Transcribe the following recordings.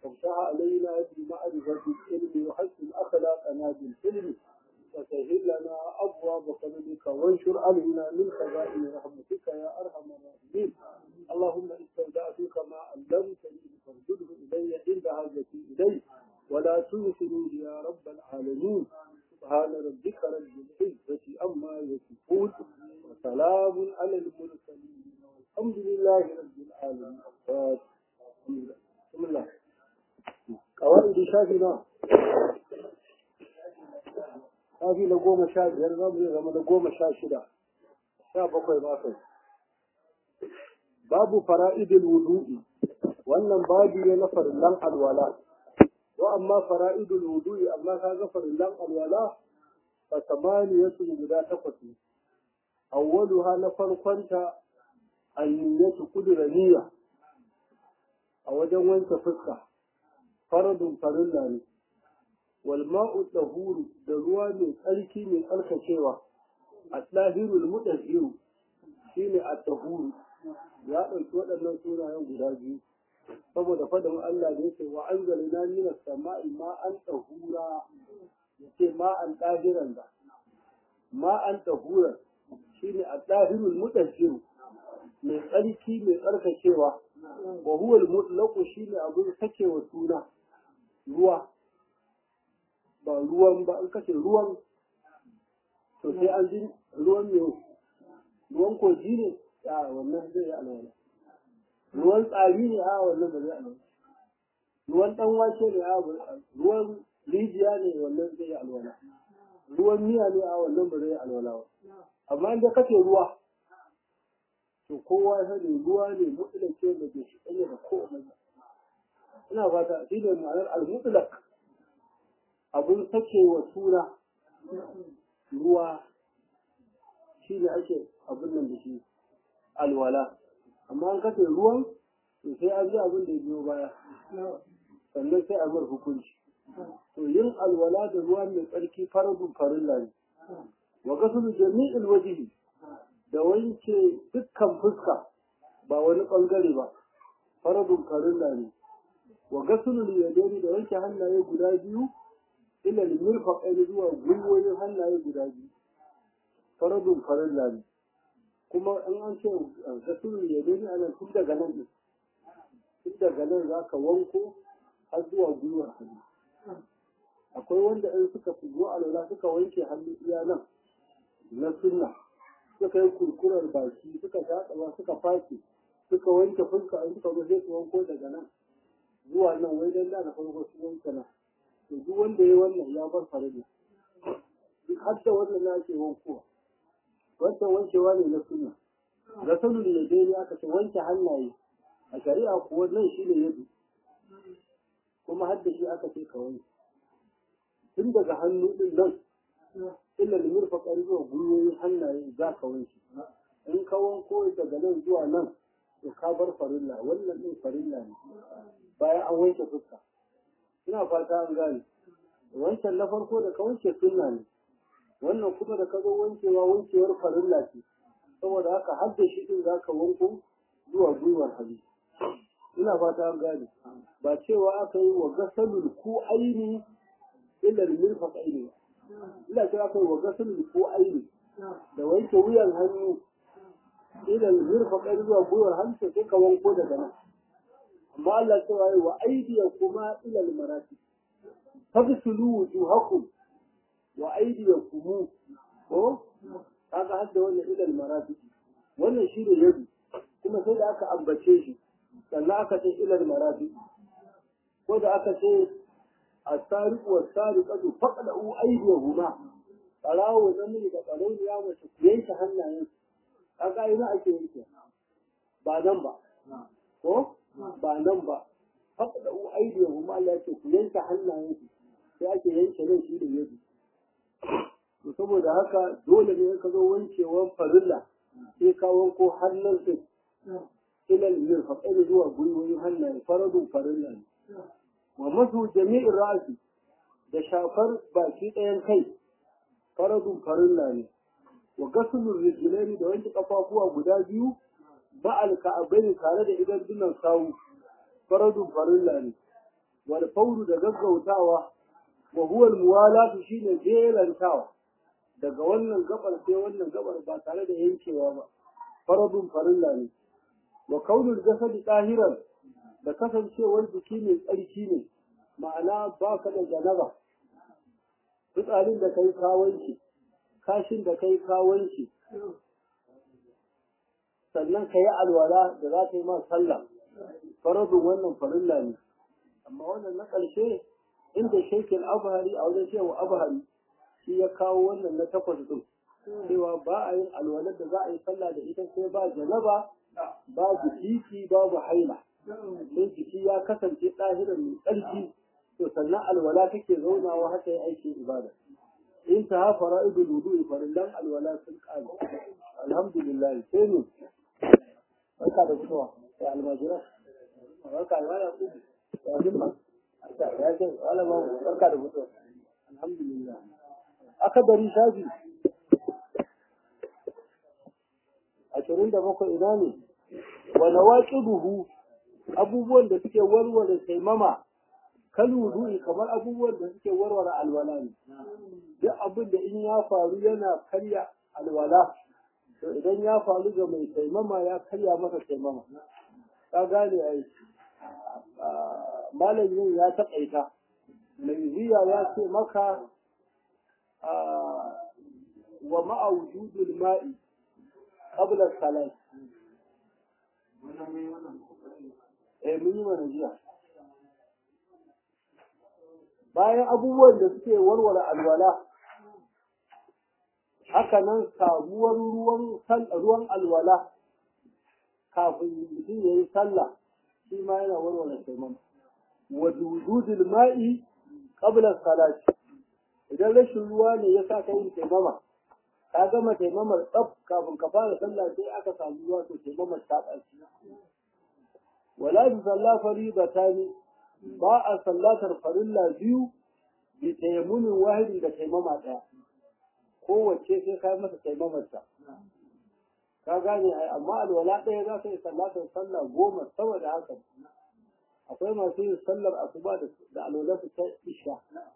وافتح علينا بمعرفة العلم وحسن أخلاقنا بالحلم وسهل لنا أبواب فضلك وانشر علينا من خزائن رحمتك يا أرحم الراحمين اللهم استودعتك ما علمتني فارجده إلي عند حاجتي إليه ولا تنسني يا رب العالمين سبحان ربك رب العزة أما يصفون وسلام على المرسلين والحمد لله رب العالمين بسم الله قواعد شافنا shafi na goma sha biyar za mu yi zama na goma sha shida sha bakwai ba kai babu fara'idul wudu'i wannan babu ne na farillan alwala wa amma fara'idul wudu'i amma ka ga farillan alwala fa samaniyatu guda takwas ne awwaluha na farkonta anniyatu kudura niyya a wajen wanke fuska faradun farilla ne والماء الطهور da ruwa mai tsarki mai tsarkakewa a tsahirul mutahhiru shine at-tahuru ya ɗauki waɗannan sunayen guda biyu saboda fadin Allah da yake wa anzalna minas sama'i ma'an tahura yace ma'an tahiran da ma'an tahuran shine at-tahirul mutahhiru mai tsarki mai tsarkakewa wa huwa al-mutlaqu shine abin sakewa suna ruwa ba ruwan ba an kashe ruwan to sai an ji ruwan mai ruwan kogi ne a wannan zai yi alwala ruwan tsari ne a wannan ba zai alwala ruwan dan wake ne a ruwan rijiya ne wannan zai yi alwala ruwan miya ne a wannan ba zai yi alwala ba amma inda kace ruwa to kowa ya sani ruwa ne mutlake da ke shi da kowa ina fata shi ne ma'anar al-mutlaq abun sakewa sura ruwa shi ne ake abin nan da shi alwala amma an kace ruwan to sai an ji abin da ya biyo baya sannan sai a mar hukunci to yin alwala da ruwa mai tsarki faradun farilla ne wa gasulu jami'il wajhi da wanke dukkan fuska ba wani bangare ba faradun farilla ne wa gasulu yadaini da wanke hannaye guda biyu ila mirfaqain zuwa gwiwoyin hannaye guda biyu faradun farilla ne kuma in an ce gasulun yado ne ana tun daga nan din tun daga nan za ka wanko har zuwa gwiwar hannu akwai wanda in suka zo alwala suka wanke hannu iya nan na sunna suka yi kurkurar baki suka shaƙa suka fashe suka wanke fuska in suka zo sai su wanko daga nan zuwa nan wai dan da na farko su wanke nan to duk wanda ya wannan ya bar farilla duk har da wannan na ke wankowa wancan wankewa ne na sunna ga sanin da dai aka ce wanke hannaye a shari'a kuwa nan shi ne yadu kuma har da shi aka ce ka wanke tun daga hannu din nan illa limir faƙar zuwa gwiwoyin hannaye za ka wanke in ka wanko daga nan zuwa nan to ka bar farilla wannan din farilla ne bayan an wanke fuska ina fata an gane wancan na farko da ka wanke sunna ne wannan kuma da ka zo wankewa wankewar farilla ce saboda haka har da shi din za ka wanko zuwa gwiwar hannu ina fata an gane ba cewa aka yi wa gasalul ku aini illa mirfaq aini ina cewa aka yi wa gasalul ku aini da wanke wuyan hannu ila mirfaq aini zuwa gwiwar hannu sai ka wanko daga nan amma Allah cewa wa aydiyakuma ila al-marafiq faghsilu wujuhakum wa aydiyakum ko kaga hadda wannan ila al-marafiq wannan shine yadu kuma sai da aka ambace shi sannan aka ce ila al-marafiq ko da aka ce as-sariq wa as-sariqatu faqadu aydiyahuma tsarawo namiji da tsaro ya mace ku yanke hannayen kaga ina ake yanke ba nan ba ko ba nan ba haka da u aidiya kuma Allah yake ku yanke hannayen su sai ake yanke nan shi da yadu to saboda haka dole ne ka zo wankewan farilla sai ka wanko hannun su ilal min faqal zuwa gwiwoyin hannaye faradun farilla ne wa masu jami'in ra'asi da shafar baki ɗayan kai faradun farilla ne wa gasulun rijlaini da wanke kafafuwa guda biyu ba alka'abai tare da idan dunan sawu faradun farilla ne wal fawru da gaggautawa wa huwa al muwalatu shine jelantawa daga wannan gabar sai wannan gabar ba tare da yankewa ba faradun farilla ne wa kaunul jasadi tahiran da kasancewar jiki mai tsarki ne ma'ana ba ka da janaba fitsarin da kai kawanci kashin da kai kawanci sannan ka yi alwala da za ta yi ma sallah faradun wannan farilla ne amma wannan na ƙarshe inda shekin abahari a wajen cewa abahari shi ya kawo wannan na takwas ɗin cewa ba a yin alwalar da za a yi sallah da ita sai ba janaba babu jiki babu haila sai jiki ya kasance ɗahiran mai tsarki to sannan alwala take zaunawa haka ya aiki ibada in ta hafa ra'idul wudu'i farillan alwala sun ƙare alhamdulillah sai ne barka da fitowa ya almajira barka da wala ku ya himma ya ce wala ba barka da fitowa alhamdulillah aka bari shafi ashirin da bakwai ina ne wa nawaqiduhu abubuwan da suke warware taimama kal wudu'i kamar abubuwan da suke warware alwala ne duk abin da in ya faru yana karya alwala to idan ya faru ga mai taimama ya karya masa taimama ka gane ai malamin ya taƙaita mai ziya ya ce maka wa ma'a wujudul ma'i qabla salat eh mun yi mana jiya bayan abubuwan da suke warware alwala haka nan samuwar ruwan ruwan alwala kafin mutum ya yi sallah shi ma yana warware taimama wa wujudul ma'i qabla salati idan rashin ruwa ne ya sa ka yin taimama ka gama taimamar tsaf kafin ka fara sallah sai aka samu ruwa to taimamar ta ɓaci wala bi sallah faridatani ba a sallatar farilla biyu bi tayammunin wahidin da taimama ɗaya kowace sai ka yi masa taimamarta ka gane ai amma alwala ɗaya za ka yi sallatar sallah goma saboda haka akwai masu yin sallar asuba da alwala su ta isha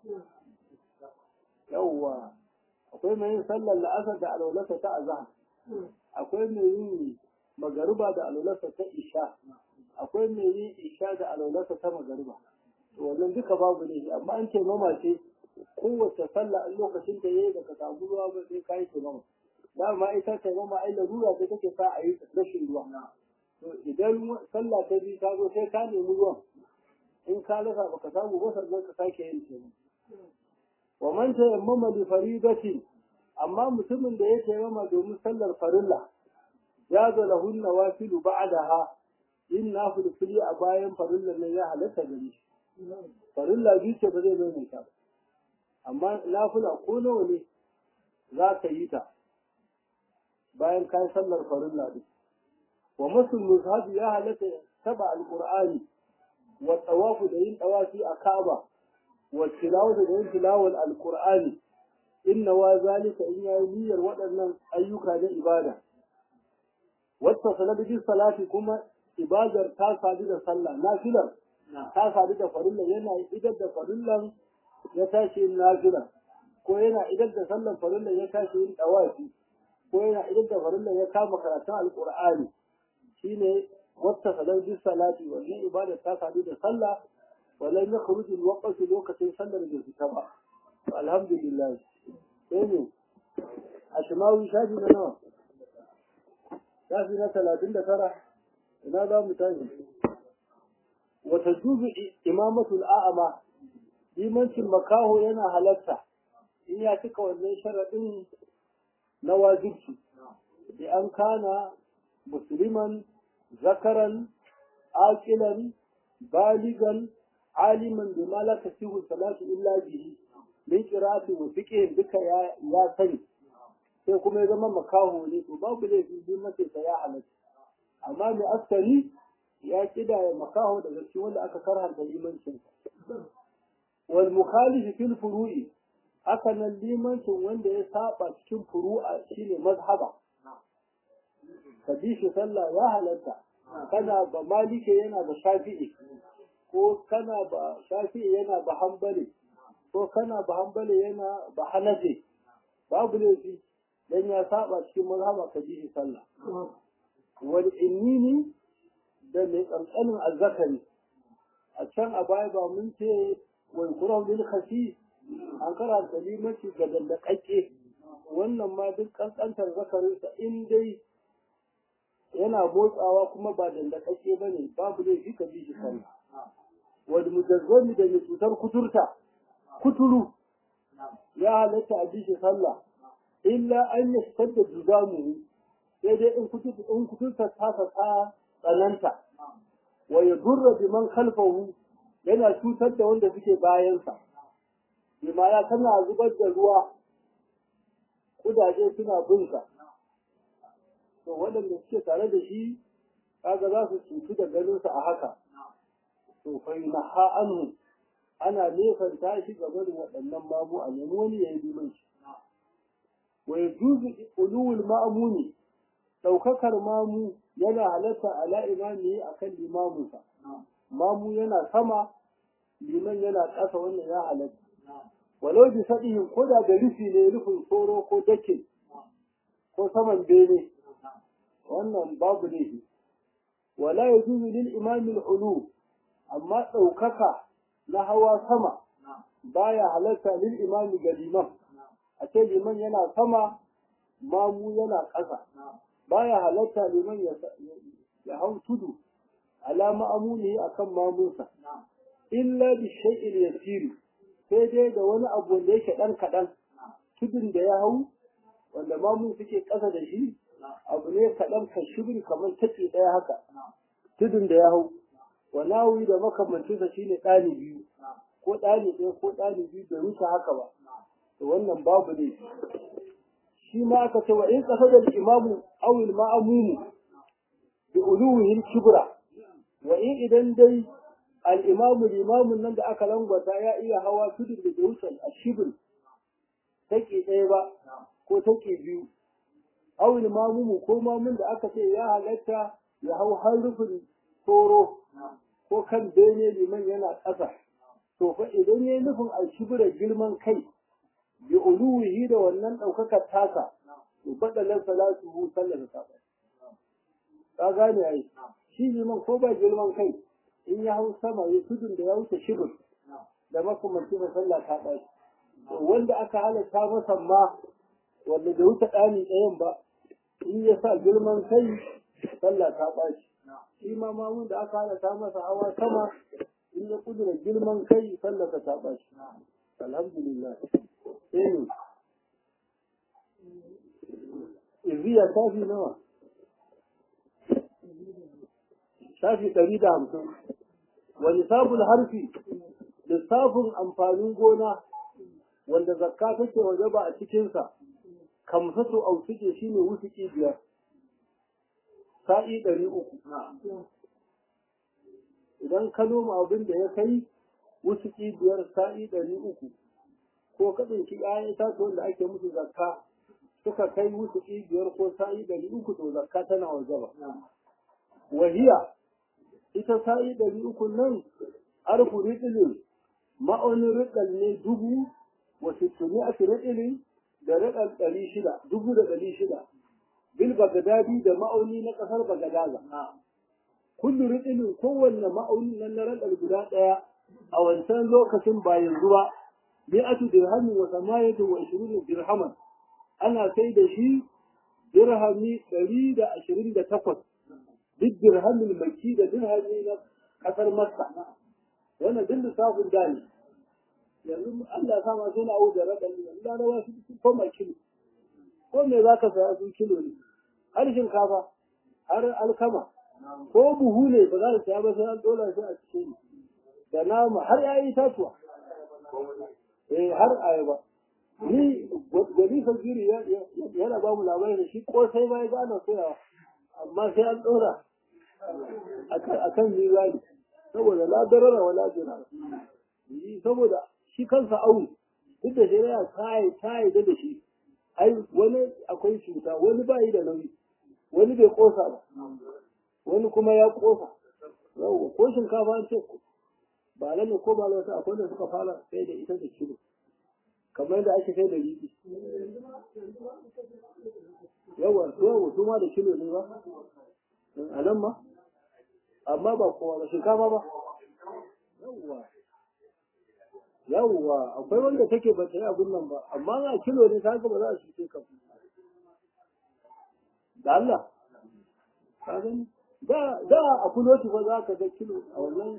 yawwa akwai mai yin sallar la'asar da alwalarsa ta azhar akwai mai yin magariba da alwalarsa ta isha akwai mai yin isha da alwalarsa ta magariba to wannan duka babu ne amma an ce mama ce kowace sallah a lokacin da yayi baka samu ruwa ba sai kai ce mama dama ita ce mama ai larura ce take sa a yi rashin ruwa to idan sallah ta bi ta zo sai ka nemi ruwan in ka rasa baka samu ba sannan ka sake yin ce wa man tayammama li faridati amma mutumin da ya tayammama domin sallar farilla ya zo lahu nawafilu ba'daha in nafil fili a bayan farilla ne ya halatta gare shi farilla bi ce ba zai mai ta amma nafila ko nawa ne za ka yi ta bayan kai sallar farilla din wa masul mushaf ya halatta taba alqur'ani wa tawafu da yin tawafi a Kaaba والتلاوة da tilawar alkur'ani inna wa zalika in yayi niyyar waɗannan ayyuka na ibada wata sanadin salati kuma ibadar ta sadu da sallah nafilar ta sadu da farilla yana idar da farillan ya tashi yin nafila ko yana idar da sallan farilla ya tashi yin dawafi ko yana idar da farilla ya kama karatun alkur'ani shine wata sanadin salati wannan ibadar ta sadu da sallah ولم يخرج الوقت لوقت سنة بالكتابة الحمد لله ثاني أشماوي شافي لنا شافي لنا ثلاثين ترى هذا متاجم وتجوز إمامة الأعمى limancin makaho yana halatta in ya cika wannan sharaɗin na wajibci da an kana musulman zakaran aqilan baligan aliman da ma la tasihu salatu illa bihi min qira'ati wa fiqh duka ya ya sani sai kuma ya zama makaho ne to babu laifi bin mace ta ya halatta amma mai askari ya kida ya makaho daga cikin wanda aka karhanta limancin wal mukhalif fil furu'i haka nan limancin wanda ya saba cikin furu'a shine mazhaba ka bi shi sallah ya halatta kana ba malike yana da shafi'i ko kana ba shafi yana ba hambale ko kana ba hambale yana ba hanafe babu laifi dan ya saba cikin mazhaba ka ji shi sallah wal innini da mai kankanin azzakari a can a baya ba mun ce wal qur'an lil khafi an kara da limanci ga dandakakke wannan ma duk kankantar zakarinsa in dai yana motsawa kuma ba dandakakke ba ne babu laifi ka ji shi sallah wal mujazzami da mai cutar kuturta kuturu ya halatta a ji shi sallah illa an yi da juzamu sai dai in kuturta ta ta tsananta wa ya durra bi man khalfahu yana cutar da wanda suke bayansa bima ya tana zubar da ruwa kudaje suna binsa to waɗanda suke tare da shi kaga za su cutu da ganinsa a haka to fa na anhu ana nesanta shi game da waɗannan mamu a nemi wani ya yi liman shi wa yajuzu ulul ma'muni daukakar mamu yana halatta ala imami akan limamunsa mamu yana sama liman yana ƙasa wannan ya halatta walau bi sadihin ko da da rufi ne rufin tsoro ko dake ko saman bene wannan babu ne wala yajuzu lil imami al-ulu amma daukaka na hawa sama baya halatta lil imami ga liman a ce liman yana sama mamu yana ƙasa baya halatta liman ya hau tudu ala ma'amuni akan mamunsa illa bi shay'il yasiri sai dai da wani abu wanda yake dan kaɗan tudun da ya hau wanda mamun suke ƙasa da shi abu ne kaɗan ka shibiri kamar taƙi ɗaya haka tudun da ya hau wanawi da makamancinsa shine ɗani biyu ko ɗani ɗaya ko ɗani biyu bai wuce haka ba to wannan babu ne shi ma aka ce wa in ƙasa da imamu awil ma'amumu bi uluwihin kibra wa in idan dai al'imamu limamun nan da aka langwata ya iya hawa tudun da bai wuce a shibir take ɗaya ba ko take biyu awil mamumu ko mamun da aka ce ya halatta ya hau har rufin tsoro ko kan bene liman yana ƙasa to fa idan ya yi nufin a shibira girman kai bi uluwihi da wannan ɗaukakar tasa to faɗalar salatu hu sallar ta ka gane ai shi liman ko ba girman kai in ya hau sama ya tudun da ya wuce shibir da makamanci da sallah ta ɓaci wanda aka halatta masa ma wanda da wuce ɗani ɗayan ba in ya sa girman kai sallah ta ɓaci shi ma mamun da aka halatta masa hawa sama in ya kudura girman kai sallah ta ɓaci alhamdulillah sai iziya tafi nawa shafi ɗari da hamsin wani sabul harfi lissafin amfanin gona wanda zakka take waje ba a cikinsa kamsatu au suke shi ne wusuki biyar sa'i ɗari uku idan ka noma abin da ya kai wusuki biyar sa'i ɗari uku ko ka ɗauki ‘ya'yan itatuwan da ake musu zakka suka kai wusuki biyar ko sa'i ɗari uku to zakka tana waje ba wahiya ita sa'i ɗari uku nan arfu riɗilin ma'aunin riɗal ne dubu wa sittini a riɗilin da riɗal ɗari shida dubu da ɗari shida bil bagadadi da ma'auni na ƙasar bagadaza kullu riɗilin kowanne ma'aunin nan na riɗal guda ɗaya a wancan lokacin ba yanzu ba mi'atu dirhamin wa samayatu wa ishirin dirhaman ana sai da shi dirhami ɗari da ashirin da takwas duk dirhamin maki da dirhami na kasar Makka wannan duk lissafin da ne yanzu Allah sa ma suna awu da raɗa ne yanzu larawa su sun koma kilo ko me za ka saya su kilo ne har shinkafa har alkama ko buhu ne ba za ka saya ba sai an dola shi a cikin da nama har ya yi tatuwa eh har ayaba ni gani fajiri yana ba mu labarin da shi ko sai ba ya gane soyawa amma sai an ɗora a kan mizani saboda la darara wa la dirara saboda shi kansa awu duk da shari'a ta yi da shi ai wani akwai cuta wani ba yi da nauyi wani bai kosa ba wani kuma ya kosa yawwa ko shinkafa an ce ba nan ko ba wata akwai da suka fara sai da ita da kilo kamar da ake sai da riɗi yawa yawa su ma da kilo ne ba a nan ma amma ba kowa ba shinkafa ba yawa yawa akwai wanda take ba ta yi abin nan ba amma a kilo ne ta ba za a shi ka da Allah ka gani da da a kuloti ba za ka ga kilo a wannan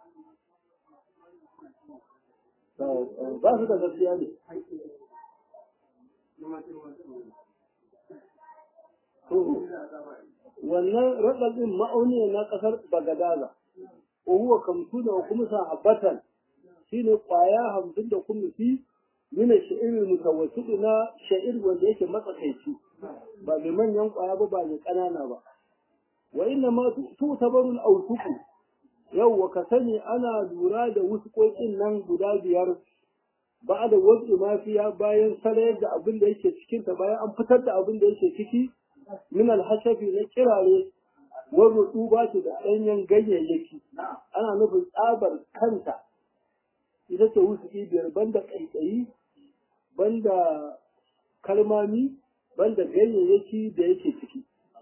ba su da gaskiya ne wannan raɗaɗin ma'auni na ƙasar bagadaza huwa kamsu da kuma sahabbatan shine ƙwaya hamsin da kuma fi mina sha'ir mutawassidi na sha'ir wanda yake matsakaici ba mai manyan ƙwaya ba ba mai ƙanana ba wa inna ma tu tabarul awsuku yau ka sani ana lura da wuskokin nan guda biyar ba da wasu mafiya bayan sarayar da abin da yake cikinta bayan an fitar da abin da yake ciki min alhashafi na kirare wani rutuba da ɗanyen ganyayyaki ana nufin tsabar kanta ita ce wusuki biyar banda ƙaiƙayi banda kalmami banda ganyayyaki da yake ciki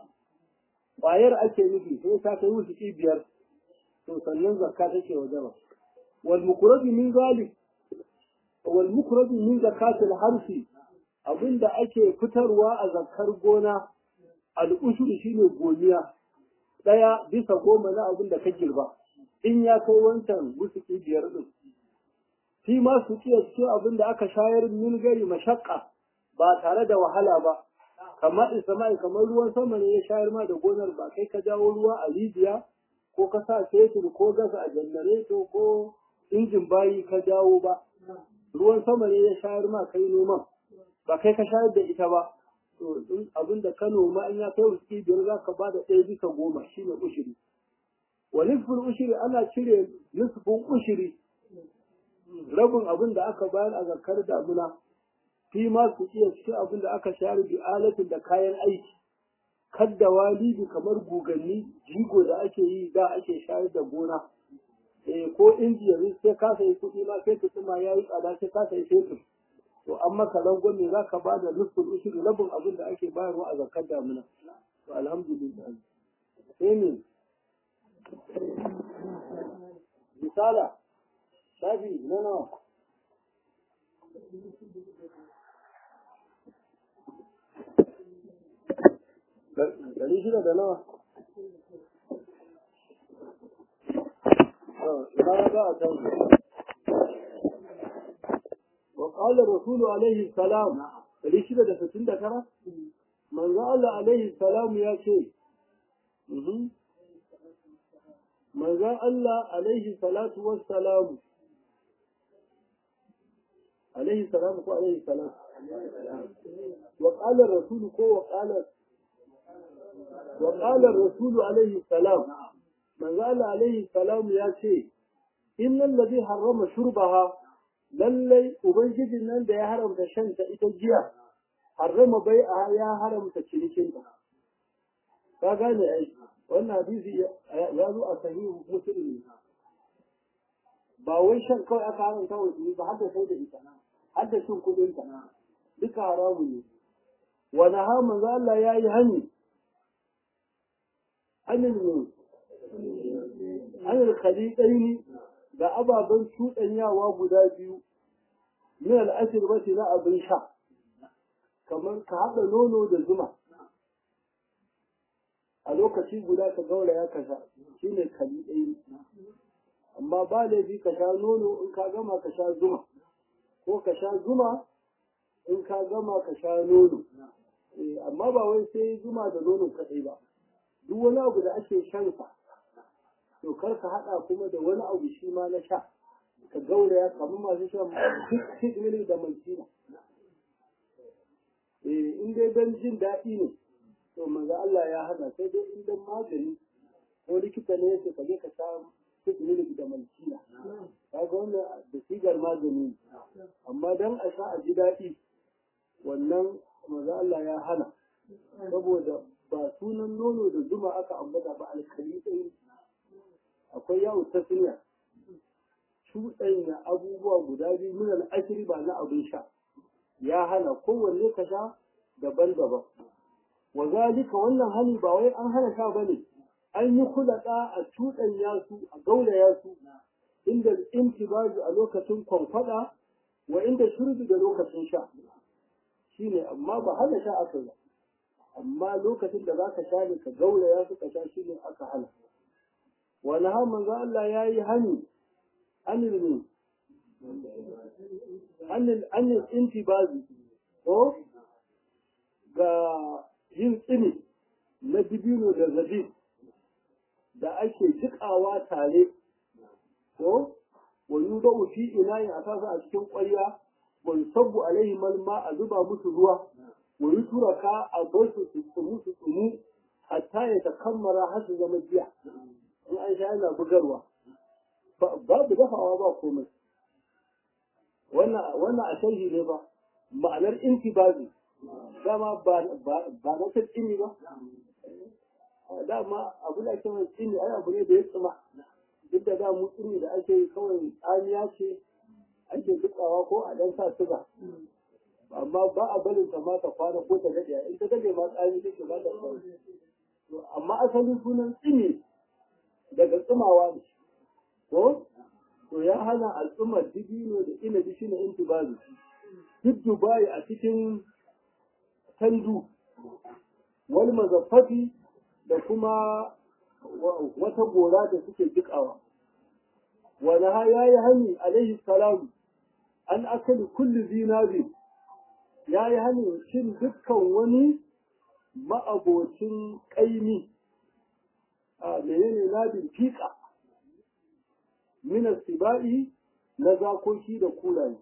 ƙwayar ake nufi sai ta kai wusuki biyar to sannan zakka take wajaba wal mukrabi min zalik wal mukrabi min zakatil harfi abinda ake fitarwa a zakkar gona al ushur shine goniya daya bisa goma na abin da ka girba in ya kai wancan busuki biyar din shi ma su kiya cikin abin da aka shayar min gari mashakka ba tare da wahala ba kamar isama'i kamar ruwan sama ne ya shayar ma da gonar ba kai ka jawo ruwa a rijiya ko ka sa fetur ko gas a janareto ko injin bayi ka jawo ba ruwan sama ne ya shayar ma kai noman ba kai ka shayar da ita ba to in abin da ka noma in ya kai wuski biyar za ka ba da ɗaya bisa goma shine ushiri wa nisfin ushiri ana cire nisfin ushiri rabin abin da aka bayar a zakar damuna fi ma su iya cikin abin da aka shayar bi alatin da kayan aiki kadda walibi kamar guganni jigo da ake yi da ake shayar da gona eh ko inji yanzu sai ka sayi kuɗi ma sai ka ma yayi tsada sai ka sayi fetur to an maka rangon ne zaka ba da nufin ushiri rabin abin da ake bayarwa a zakar damuna to alhamdulillah sai ne misala shafi na nawa ɗari shida da nawa ina za a canza وقال الرسول عليه السلام ɗari shida da sittin da tara manzo Allah alaihi salam ya ce manzo Allah alaihi salatu wassalamu عليه السلام كو عليه السلام وقال الرسول كو وقال وقال الرسول عليه السلام من قال عليه السلام يا شيء إن الذي حرم شربها lallai ubangijin nan da ya haramta shanta ita jiya harrama bai a ya haramta cinikinta ka gane ai wannan hadisi ya zo a sahihu muslim ba wai shan kawai aka haramta wa ba har da sai da ita har da cin kudin ta duka haramu ne wa naha manzo Allah yayi hani anin ne anil khaliqaini da ababen cuɗanyawa guda biyu min al'ashirbati na abin sha kamar ka haɗa nono da zuma a lokaci guda ka gauraya ka sha shine khaliqaini amma ba laifi ka sha nono in ka gama ka sha zuma ko ka sha zuma in ka gama ka sha nono amma ba wai sai zuma da nono kaɗai ba duk wani abu da ake shan sa to kar ka haɗa kuma da wani abu shi ma na sha ka gauraya kamar masu shan fit mili da maltina eh in dai don jin daɗi ne to manzo Allah ya hana sai dai in dan magani ko likita ne yake ka je ka sha fit mili da maltina kaga wannan da sigar magani amma dan a sha a ji daɗi wannan manzo Allah ya hana saboda ba sunan nono da zuma aka ambata ba alkali ɗaya akwai yawo tasniya cuɗanya abubuwa guda biyu min al'ashiri ba na abin sha ya hana kowanne ka sha daban-daban wa zalika wannan hani ba wai an hana sha bane an yi kulaɗa a cuɗanya su a gauraya su inda intibazu a lokacin kwankwada wa inda shurbi da lokacin sha shine amma ba hana sha aka yi amma lokacin da zaka sha ne ka gauraya su ka sha shine aka hana wani har manzo Allah ya yi hani anil ne anil anil intibazi ko ga yin tsini na dibino da zabib da ake jikawa tare ko wa yudau fi inayin a sasa a cikin ƙwarya wa yusabbu alaihi malma a zuba musu ruwa wa yuturaka a bar su su tsumu su tsumu hatta ya takammara har su zama jiya in an sha yana bugarwa babu dafawa ba komai wannan a sharhi ne ba ma'anar intibazi dama ba na ta tsini ba dama abu da ake mai tsini ai abu ne da ya tsima duk da mu tsini da ake yi kawai tsamiya ce ake dukawa ko a dan sa suga amma ba a barin ta ma ta kwana ko ta dade in ta dade ma tsami take ba ta kwana amma asalin sunan tsini daga tsimawa ne ko to ya hana al'ummar dibino da inabi shine intibazi duk dubai a cikin tandu wani mazaffafi da kuma wata gora da suke jikawa wani ha ya yi hani alaihi salam an akali kulli zinari ya yi hani cin dukkan wani ma'abocin ƙaimi a menene nabin fiƙa minas siba'i na zakoki da kulaye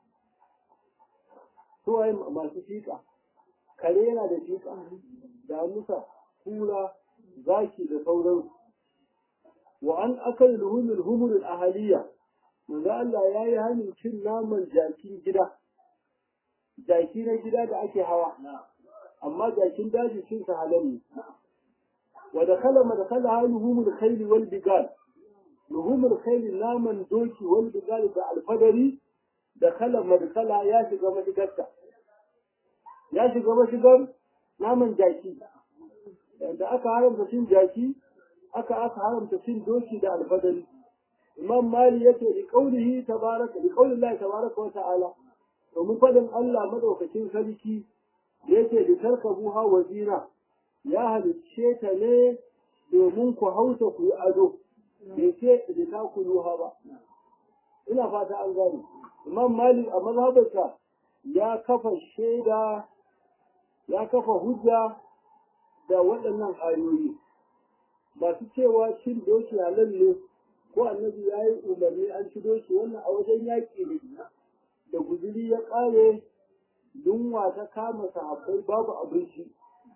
suwaye masu fiƙa kare yana da fiƙa da musa kula zaki da sauransu wa an akal luhumul humurul ahaliya manzo Allah ya yi hannun cin naman jakin gida jaki na gida da ake hawa amma jakin daji cin sa halal ne wa dakhala madkhala luhumul khayl wal bigal luhumul khayl naman doki wal bigal da alfadari da khala madkhala ya shiga madigarta ya shiga mashigar naman jaki da aka haramta cin jaki aka aka haramta cin doki da alfadari imam mali yake da kaulihi tabaraka da kaulin Allah tabaraka wa ta'ala domin fadin Allah madaukakin sarki yake da tarkabu ha wazina ya halicce ta ne domin ku hausa ku yi ado bai ce da ta ku yuha ba ina fata an gane imam mali a mazhabarsa ya kafa shaida ya kafa hujja da waɗannan ayoyi masu cewa cin doki halal ne ko annabi ya yi umarni an ci doki wannan a wajen yaƙi ne da guzuri ya ƙare yunwa ta kama sahabbai babu abinci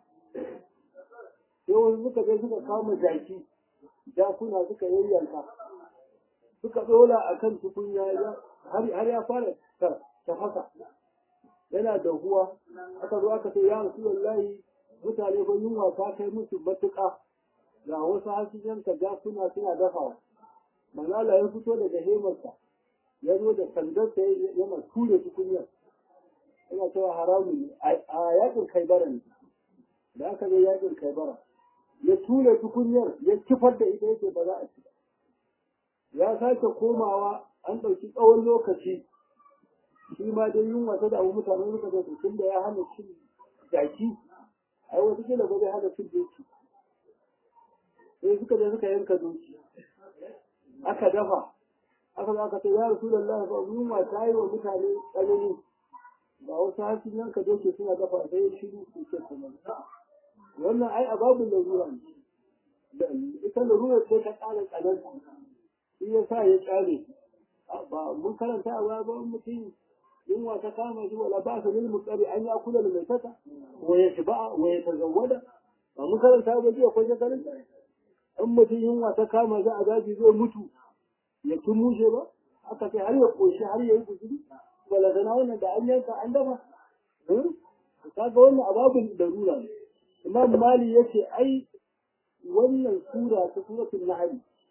sai wasu suka je suka kama jaki jakuna suka yayyanka suka ɗora a kan tukunya har ya fara tafasa yana da huwa aka zo aka ce ya rasu wallahi mutane ba yunwa ta kai musu matuƙa ga wasu hasijan ka jakuna suna dafawa manala ya fito daga hemarsa ya zo da sandarsa yana ture tukunyar yana cewa haramun ne a yakin kaibara ne da aka zo yakin kaibara ya ture tukunyar ya kifar da ita yake ba za a ci ya sake komawa an ɗauki tsawon lokaci shi ma dai yunwa ta damu mutane suka zo tun da ya hana cin jaki ai wata kila ba zai hana cin doki sai suka je suka yanka doki aka dafa aka zo aka ce ya rasulullahi fa yunwa ta yi wa mutane tsanani ba wasu hasin yanka doki suna dafa sai ya shiru su ce kuma wannan ai ababun larura ne ita larura ce ta ƙara tsananta shi ya sa ya ƙyale ba mun karanta a baya ba mutum yunwa ta kama shi wala ba su lil muqari an ya kula da mai tata wa ya shiba wa ya tazawwada ba mun karanta ba jiya ko shekarun in mutum yunwa ta kama za a daji zai mutu ya tun mushe ba aka ce har ya koshi har ya yi guzuri wala zana wannan da an yanka an dafa kaga wannan ababin darura ne imam mali yace ai wannan sura ta suratul nahl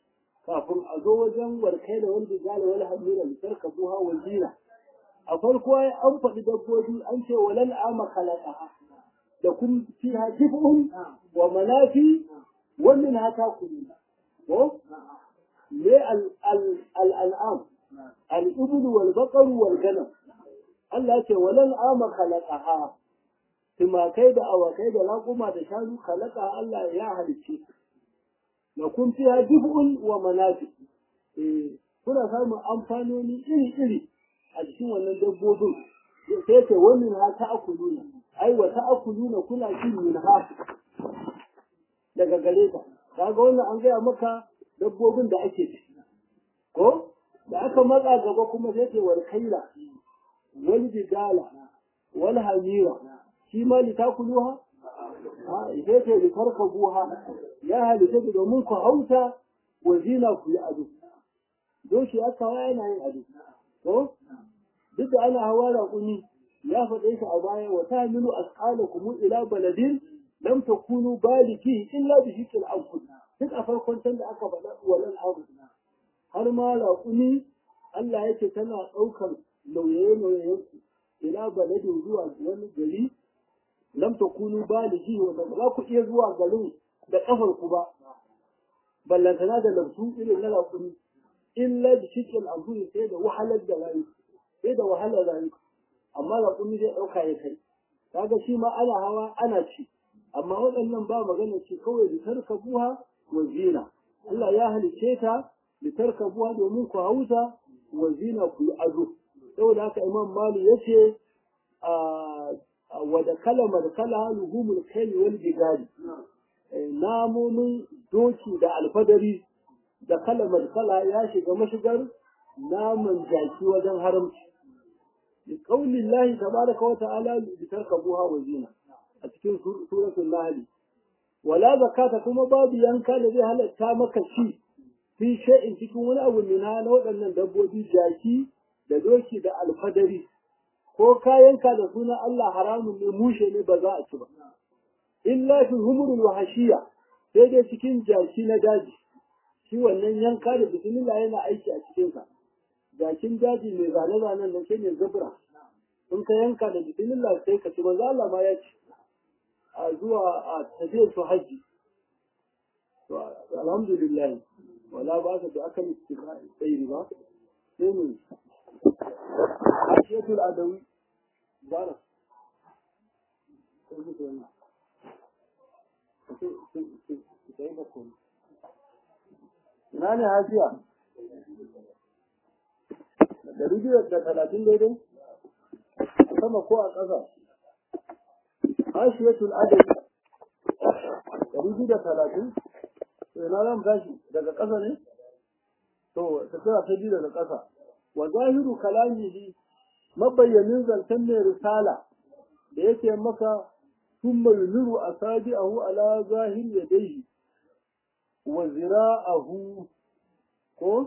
kafin a zo wajen warkai da wanda gane wani hamira da tarkabuha wa zina a farko ai an faɗi dabbobi an ce walal ama khalaqaha da kun fiha jif'un wa manafi wa minha takulun ko me al al al an'am al ibn wal baqar wal ganam Allah ce walal ama khalaqaha timakai da awakai da raƙuma da shanu khalaqa Allah ya halicce na kun fiha jif'un wa manafi eh kuna samun amfanoni iri iri a cikin wannan dabbobin sai ce wannan ha ta akuluna ai wa ta akuluna kuna cin min ha daga gare ta kaga wannan an gaya maka dabbobin da ake ci ko da aka matsa gaba kuma sai ce wal kaila wal jidala wal hamira shi ma li takuluha sai ce li tarkabuha ya halitta domin ku hauta wa zina ku yi ado doshi aka yana yin ado ko duk da ana hawa raƙumi ya faɗe shi a baya wa tahmilu asqalakum ila baladin lam takunu baliki illa bi shikil anfus duk a farkon can da aka faɗa walan abu har ma raƙumi Allah yake tana ɗaukar nauye nauye ila baladin zuwa wani gari lam takunu baliki wanda ba za ku iya zuwa garin da kafar ku ba ballantana da lamsu irin na raƙumi illa bi shikil anfus sai da wahalar da rayu sai da wahalar rayu amma raƙumi zai ɗauka ya kai kaga shi ma ana hawa ana ci amma waɗannan ba magana ce kawai litarka buha wa zina Allah ya halice ta litarka buha domin ku hauta wa zina ku yi ado saboda haka imam mali ya ce wa da kala markala luhumul kai wal jigari namomin doki da alfadari da kala markala ya shiga mashigar naman jaki wajen haramci لقول الله تبارك وتعالى لتركبوها وزينة أتكين سورة النهل ولا زكاة كما باب ينكا الذي هل اتامك شيء في شيء تكون أول منها نوع أن دبودي جاكي da doki da alfadari ko kayanka da suna Allah haramun ne mushe ne ba za a ci ba illa fi humurul wahashiya sai dai cikin jaki na daji shi wannan yanka da bismillah yana aiki a cikin sa jakin daji mai zane-zanen nan shine zubra in ka yanka da bismillah sai ka ci manzo Allah ma ya ci a zuwa a tafiyar su haji to alhamdulillah wala ba ta da aka istiqa sai ba sai ne ashiyatul adawi bara sai mutu wannan sai ba ko ina ne hajiya ɗari biyu da talatin daidai sama ko a ƙasa hashiyatul adadi ɗari biyu da talatin to ina zan tashi daga ƙasa ne to tafiya ta biyu daga ƙasa wa zahiru kalamihi mabayyanin zancen mai risala da yake maka ثم ينر أصابعه على ظاهر يديه وذراعه ko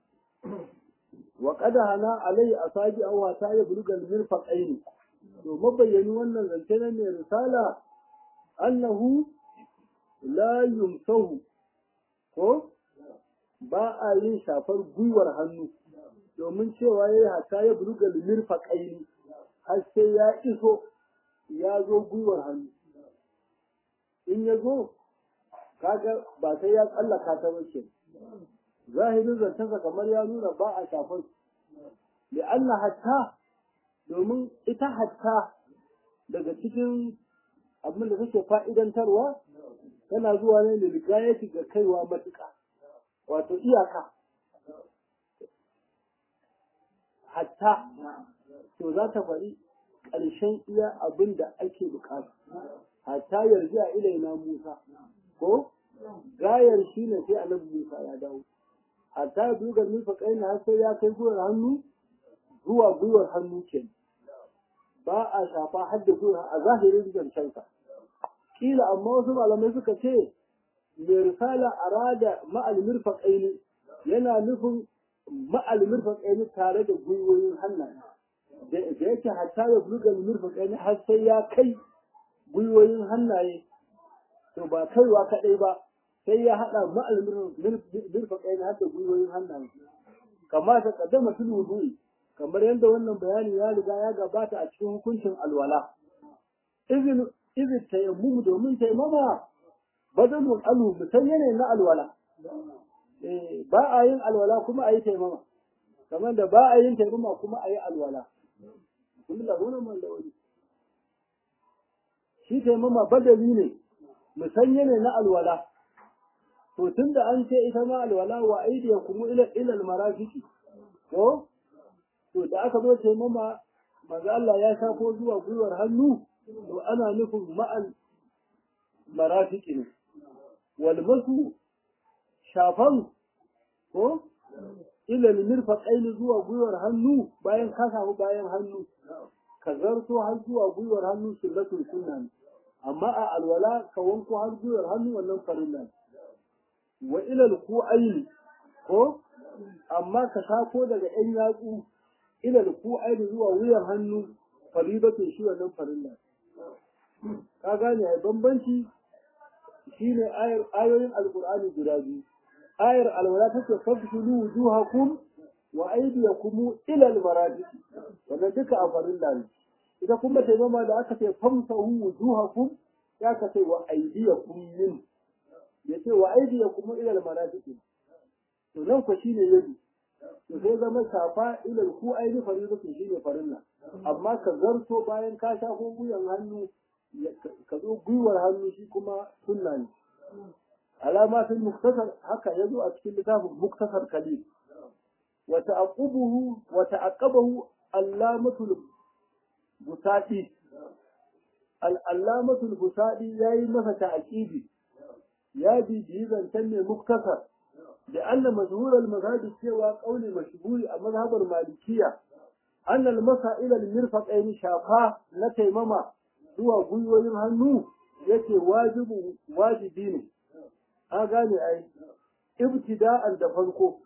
wa qad hana alai asabi aw ta ya bulugal mirfaqain to mabayyani wannan zance ne mai risala annahu la yumsahu ko ba a yin shafar gwiwar hannu domin cewa yayi hata ya bulugal mirfaqain har sai ya iso ya zo gwiwar hannu in ya zo kaga ba sai ya tsallaka ta bace zahirin zancensa kamar ya nuna ba a shafar da Allah hatta domin ita hatta daga cikin abin da take fa'idantarwa tana zuwa ne da ligayati ga kaiwa matuƙa wato iyaka hatta to za ta faɗi ƙarshen iya abin da ake bukata hatta yarji a ilaina Musa ko gayar shi ne sai annabi Musa ya dawo hatta biyu ga nufa kaina har sai ya kai gwiwar hannu zuwa gwiwar hannu ke ba a shafa har da gwiwar a zahirin zancensa kila amma wasu malamai suka ce mai risala arada ma'al mirfaqaini yana nufin ma'al mirfaqaini tare da gwiwoyin hannaye da yake hatta ya buluga mirfaqaini har sai ya kai gwiwoyin hannaye to ba kaiwa kadai ba sai ya haɗa ma'al mirfa kai na hada gwiwoyin hannaye kama ta kaddama fil wudu'i kamar yadda wannan bayani ya riga ya gabata a cikin hukuncin alwala izin izin tayammum domin taimama badalun alu musanya ne na alwala eh ba a yin alwala kuma a yi taimama kamar da ba a yin taimama kuma a yi alwala kun da wannan man da wani shi taimama badali ne musanya ne na alwala to tunda an ce ita ma alwala wa aidiya kuma ila ila almarafiqi to to da aka zo taimama manzo Allah ya shafo zuwa gwiwar hannu to ana nufin ma'al marafiqi ne wal masu shafan ko ila mirfaqaini zuwa gwiwar hannu bayan ka samu bayan hannu ka zarto har zuwa gwiwar hannu sunnatul sunna ne amma a alwala ka wanko har gwiwar hannu wannan farilla ne wa ilal ku'aini ko amma ka sako daga ɗan yatsu ilal ku'aini zuwa wuyan hannu faribatu shi wannan farilla ka gane ai bambanci shine ayar ayoyin alqur'ani guda biyu ayar alwala take fafsulu wujuhakum wa aydiyakum ila almarafiq wannan duka a farilla ne ita kuma taimama da aka ce famsahu wujuhakum ya ka ce wa aydiyakum min ya ce wa aidi ya kuma ilal marafiki to nan ko shine yadi to sai zama safa ilal ku aidi faridatu shine farilla amma ka zarto bayan ka shafo guyan hannu ka zo gwiwar hannu shi kuma sunna ne alamatul muktasar haka yazo a cikin littafin muktasar kalil wa ta'aqubuhu wa ta'aqabahu allamatul busadi al-allamatul busadi yayi masa ta'aqibi ya bibiyi zancen ne muktasar da anna mashhur al-mazhabi cewa qauli mashhuri a mazhabar malikiya anna al-masail al-mirfaqayn shafa na taimama zuwa gwiwoyin hannu yake wajibu wajibi ne a gane ai ibtida'an da farko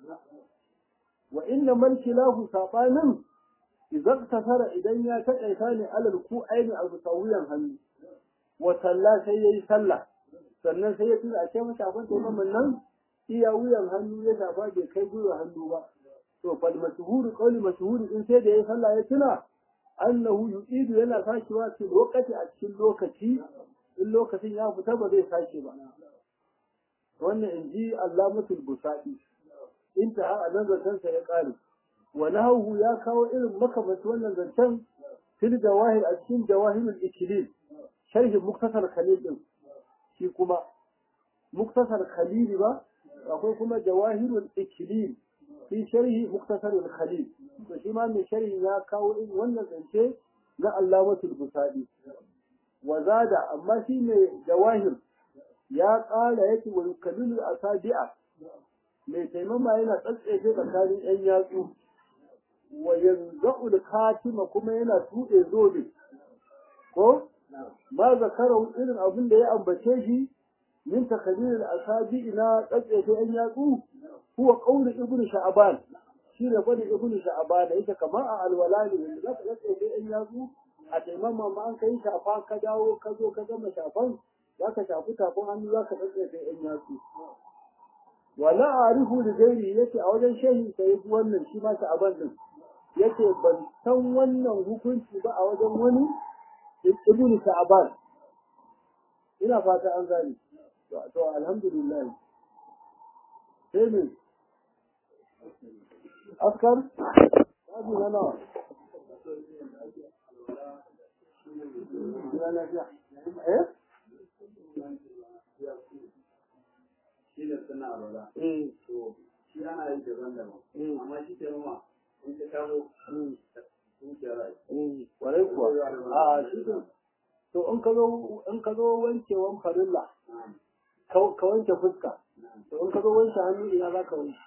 wa inna man kilahu sabanin idan tasara idan ya taƙaita ne alal ku aini a musawiyan hannu wa sallah sai yayi sallah sannan sai ya tuna a ce masa abin taimakon nan iya wuyan hannu ya shafa bai kai gwiwa hannu ba to fal mashhuru qawli mashhuru in sai da ya sallah ya tuna annahu yu'idu yana sakewa fi lokaci a cikin lokaci in lokacin ya fita ba zai sake ba wannan in ji allamatul busadi intaha a nan zancen sa ya kare wa nahawu ya kawo irin makamanci wannan zancen fil jawahir a cikin jawahirul ikilil sharhin muktasar khalil din shi kuma muktasar khalil ba akwai kuma jawahirul ikilil fi sharhi muktasarul khalil to shi ma mai sharhi ya kawo irin wannan zance na allamatul busadi wa zada amma shi mai jawahir ya ƙara yake wa yukallilu asabi'a mai taimama yana tsatsefe tsakanin yan yatsu wa yanza'ul katima kuma yana tuɗe zobe ko ma zakarau irin abin da ya ambace shi min takallil asabi'i na tsatsefe yan yatsu huwa qawlu ibnu sha'ban shi ne gwada ibnu sha'ban yake kamar a alwala ne da zaka tsatsefe yan yatsu a taimama ma an kai shafa ka dawo ka zo ka gama shafan za ka shafi tafin hannu za ka tsatsefe yan yatsu wala arifu da gairi yace a wajen shehi sai wannan shi ma sha'ban din yace ban san wannan hukunci ba a wajen wani ibnu sha'ban ina fata an gane to alhamdulillah sai ne askar babu na nawa eh shi ne suna alwala. eh To, shi ana yi daban-daban. Amma shi ke noma, in ka kawo zuciya rai. eh kwarai kuwa a shi ne to in ka zo in ka zo wankewan farilla ka ka wanke fuska to in ka zo wanke hannu ina za ka wanke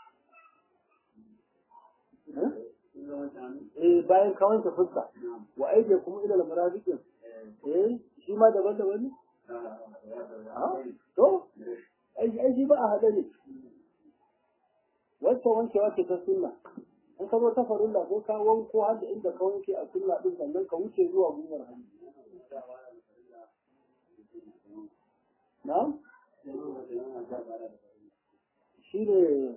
eh Sun zama shanu? eh bayan ka wanke fuska wa aike kuma ila al-marafiqin eh shi ma daban-daban ne Ah, to ai ai shi ba a hada ne wacce wankewa ce ta sunna in ka zo ta farilla ko ka wanko har da inda ka wanke a sunna din sannan ka wuce zuwa gwiwar hannu na'am shi ne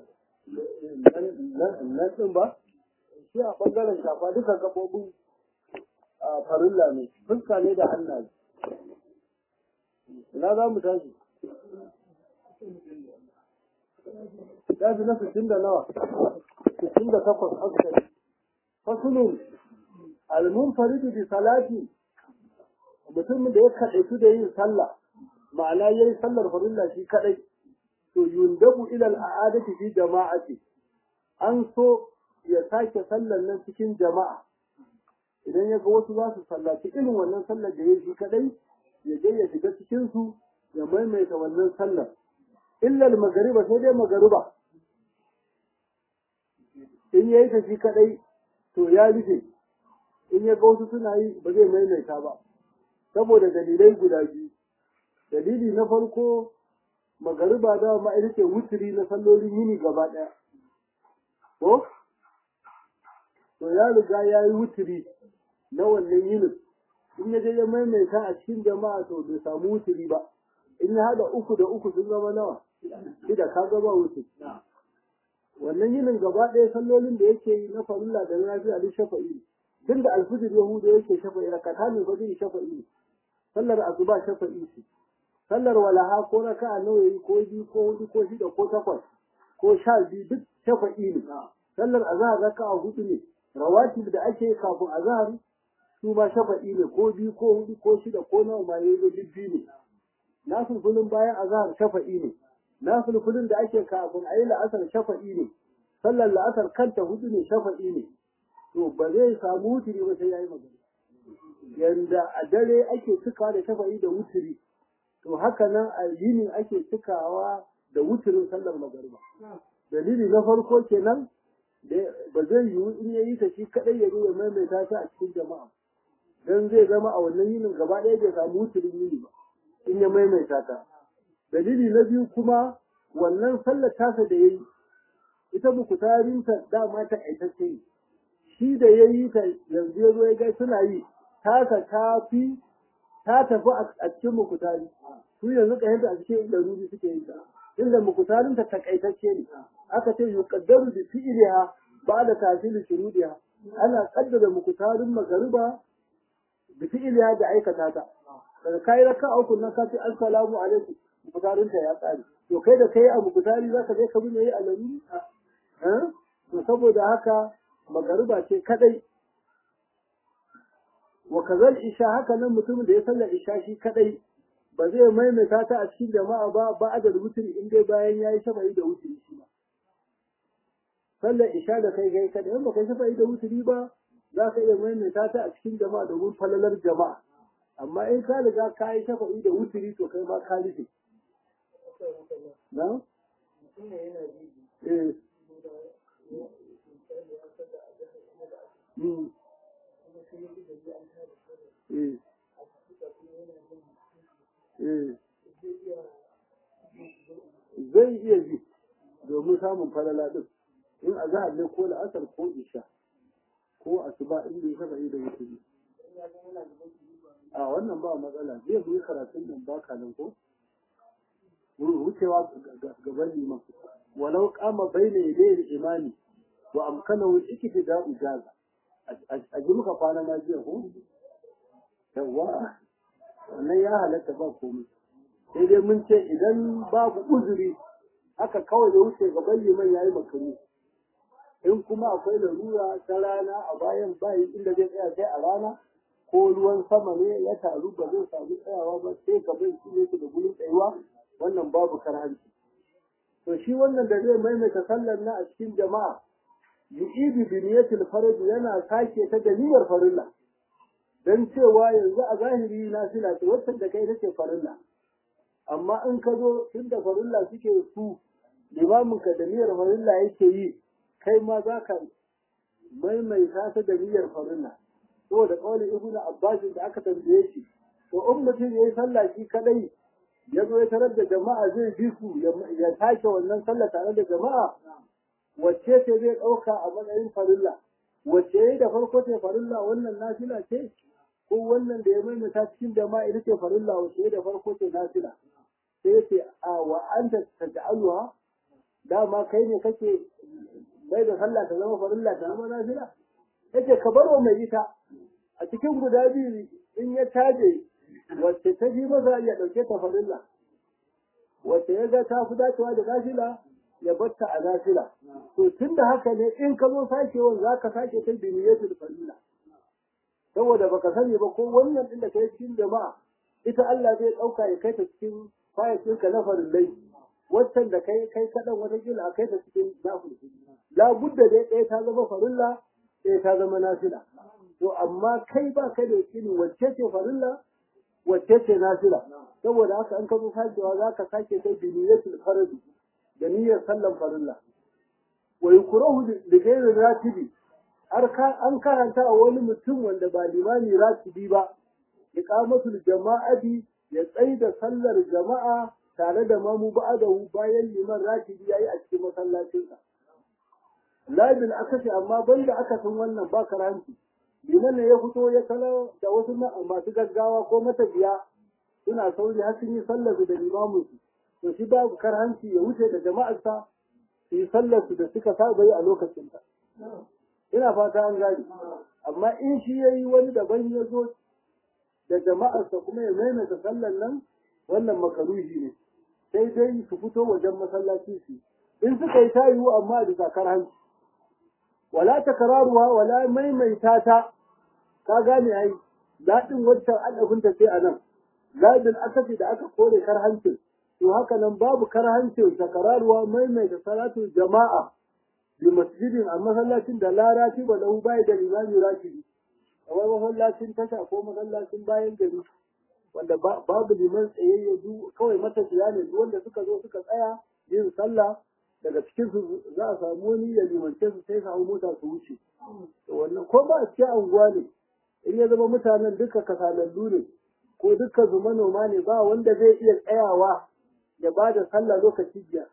nan ɗin ba shi a ɓangaren shafa duka gaɓoɓin farilla ne fuska ne da hannaye ina za mu tashi tashi na sittin da nawa sittin da takwas askari fasulun almunfaridu bi salati mutumin da ya kaɗaitu da yin sallah ma'ana yayi sallar farilla shi kaɗai to yundabu ila al'adati fi jama'ati an so ya sake sallar nan cikin jama'a idan ya ga wasu za su sallaci irin wannan sallar da ya shi kadai ya je ya shiga cikin su ya maimaita wannan sallar illa magariba sai dai magariba in yayi ta shi kadai to ya rufe in ya ga wasu suna yi ba zai maimaita ba saboda dalilai guda biyu dalili na farko magariba da ma ita ce wuturi na sallolin yini gaba ɗaya ko to ya riga ya yi wuturi na wannan yinin in ya je ya maimaita a cikin jama'a to bai samu wuturi ba in ya haɗa uku da uku sun zama nawa shida ka gaba wuturi wannan yinin gaba ɗaya sallolin da yake yi na farilla da na lafiya duk shafa'i tun da alfijir yahuda yake shafa'i rakata ne ba zai shafa'i sallar asuba shafa'i ce sallar walaha ko raka'a nawa yayi ko biyu ko hudu ko shida ko takwas ko sha biyu duk shafa'i ne sallar azhar raka'a hudu ne rawatib da ake kafin azhar su ma shafa'i ne ko biyu ko hudu ko shida ko nawa ma yayi duk biyu ne nafilfilin bayan azhar shafa'i ne nafilfilin da ake kafin ayi la'asar shafa'i ne sallar la'asar kanta hudu ne shafa'i ne to ba zai samu wuturi ba sai yayi magana yanda a dare ake cikawa da shafa'i da wuturi to haka nan a yini ake cikawa da wuturin sallar magariba dalili na farko kenan ba zai yiwu in yayi ta shi kadai ya zo ya maimaita ta a cikin jama'a dan zai zama a wannan yinin gaba ɗaya bai samu wuturin yini ba in ya maimaita ta dalili na biyu kuma wannan sallar tasa da yayi ita bukutarinta dama ta aitacce ne shi da yayi ta yanzu ya zo ya ga suna yi tasa ta fi ta tafi a cikin mukutari su yanzu ka yadda a cikin ɗaruri suke yin ta inda mukutarin ta takaitacce ne aka ce yuqaddaru bi fi'liha ba'da tafsil shurudiha ana kaddara mukutarin magariba bi fi'liha da aikata ta daga kai raka uku nan ka ce assalamu alaikum mukutarin ta ya tsare to kai da kai a mukutari zaka je ka bi ne a laruri to saboda haka magariba ce kadai wa kazal isha haka nan mutumin da ya sallar isha shi kadai ba zai maimaita ta a cikin jama'a ba ba a da wuturi in dai bayan yayi shafa'i da wuturi shi ba sallar isha da kai kai kadai in ba kai shafa'i da wuturi ba za ka iya maimaita ta a cikin jama'a domin falalar jama'a amma in ka riga ka yi shafa'i da wuturi to kai ma ka rufe na eh Mm. zai iya ji domin samun falala din in a zahar ne ko la'asar ko isha ko asuba in bai saba yi da wuturi a wannan ba matsala zai yi karatun nan baka nan ko wucewa gaban liman walau kama baina yadayhi imani wa amkanahu al-iktida'u jaza a ji muka kwana na jiya ko yawa wannan ya halatta ba komai sai dai mun ce idan babu uzuri haka kawai da wuce gaban liman yayi makaru in kuma akwai larura ta rana a bayan bayi inda zai tsaya sai a rana ko ruwan sama ne ya taru ba zai samu tsayawa ba sai gaban shi ne da gurin tsayuwa wannan babu karhanci to shi wannan da zai maimaita sallar na a cikin jama'a yu'idu bi niyyatil farj yana sake ta da niyyar farilla dan cewa yanzu a zahiri na sila ce wacce da kai take farilla amma in ka zo tunda farilla suke su limamin ka da niyyar farilla yake yi kai ma za ka maimaita ta da niyyar farilla saboda kawai ibnu abbas da aka tambaye shi to in mutum yayi sallah shi kadai ya zo ya tarar da jama'a zai bi su ya sake wannan sallah tare da jama'a wacce ce zai ɗauka a matsayin farilla wacce ya da farko ce farilla wannan nafila ce ko wannan da ya maimaita cikin jama'a ita ce farilla wacce ya da farko ce nafila sai yace a wa anta taj'aluha dama kai ne kake bai da sallah ta zama farilla ta zama nafila yace ka bar wa mai ita a cikin guda biyu in ya taje wacce ta fi masa ya dauke ta farilla wacce ya ga ta fi dacewa da nafila ya batta a nafila to tunda haka ne in ka zo sakewan za ka sake ta biniyatul farilla saboda baka sani ba ko wannan din da kai cikin jama'a ita Allah zai dauka ya kai ta cikin fayatin ka na farillai waccan da kai kai kadan wata kila a kai ta cikin nafila la budda dai ɗaya ta zama farilla ɗaya ta zama nafila to amma kai ba kai da yakini wacce ce farilla wacce ce nafila saboda haka an ka zo sakewa za ka sake ta biniyatul faridi da niyyar sallan farilla wa yukrahu li ghayri ratibi an karanta a wani mutum wanda ba limami ratibi ba iqamatul jama'ati ya tsaida sallar jama'a tare da mamu ba'adahu bayan liman ratibi yayi a cikin masallacinsa labin akasi amma banda akasin wannan ba karanci liman ne ya fito ya kala da wasu masu gaggawa ko matafiya suna sauri har sun yi sallar da limaminsu to shi babu karhanci ya wuce da jama'arsa su yi sallar su da suka saba yi a lokacin ta ina fata an gani amma in shi yayi wani daban ya zo da jama'arsa kuma ya maimaita sallar nan wannan makaruhi ne sai dai su fito wajen masallaci su in suka yi tayiwu amma da karhanci wala takraruha wala maimaita ta ka gane ai daɗin wancan adabinta sai a nan labin akafi da aka kore karhancin to haka nan babu karhancin sakararuwa maimaita salatu jama'a bi masjidin a masallacin da la ratiba lahu bai da limami ratibi kamar masallacin tasha ko masallacin bayan gari wanda babu liman tsayayye du kawai matafiya ne duk wanda suka zo suka tsaya yin sallah daga cikin su za a samu wani ya limance su sai su hau mota su wuce to wannan ko ba a cikin anguwa ne in ya zama mutanen duka kasalallu ne ko dukkan su manoma ne ba wanda zai iya tsayawa ya ba da sallah lokaci biyar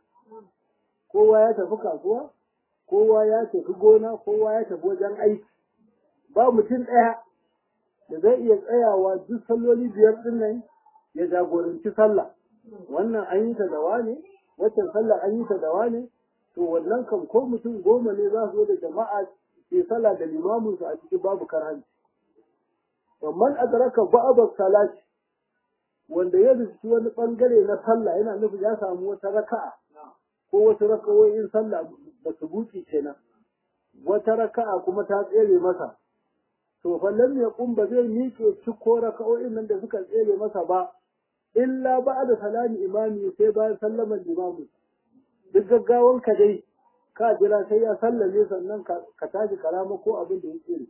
kowa ya tafi kasuwa kowa ya tafi gona kowa ya tafi wajen aiki ba mutum ɗaya da zai iya tsayawa duk salloli biyar ɗin nan ya jagoranci sallah wannan an yi ta da wane waccan sallah an yi ta da wane to wannan kan ko mutum goma ne za su zo da jama'a ke sallah da limaminsu a cikin babu karhanci ومن أدرك بعض الصلاة wanda ya rubuci wani bangare na sallah yana nufin ya samu wata raka'a ko wasu rakawoyin sallah da su buci kenan wata raka'a kuma ta tsere masa to fa lam yaqum ba zai miƙe ciko raka'o'in nan da suka tsere masa ba illa ba'da salami imami sai bayan sallaman imamu duk gaggawan ka dai ka jira sai ya sallame sannan ka tashi karama ko abin da ya tsere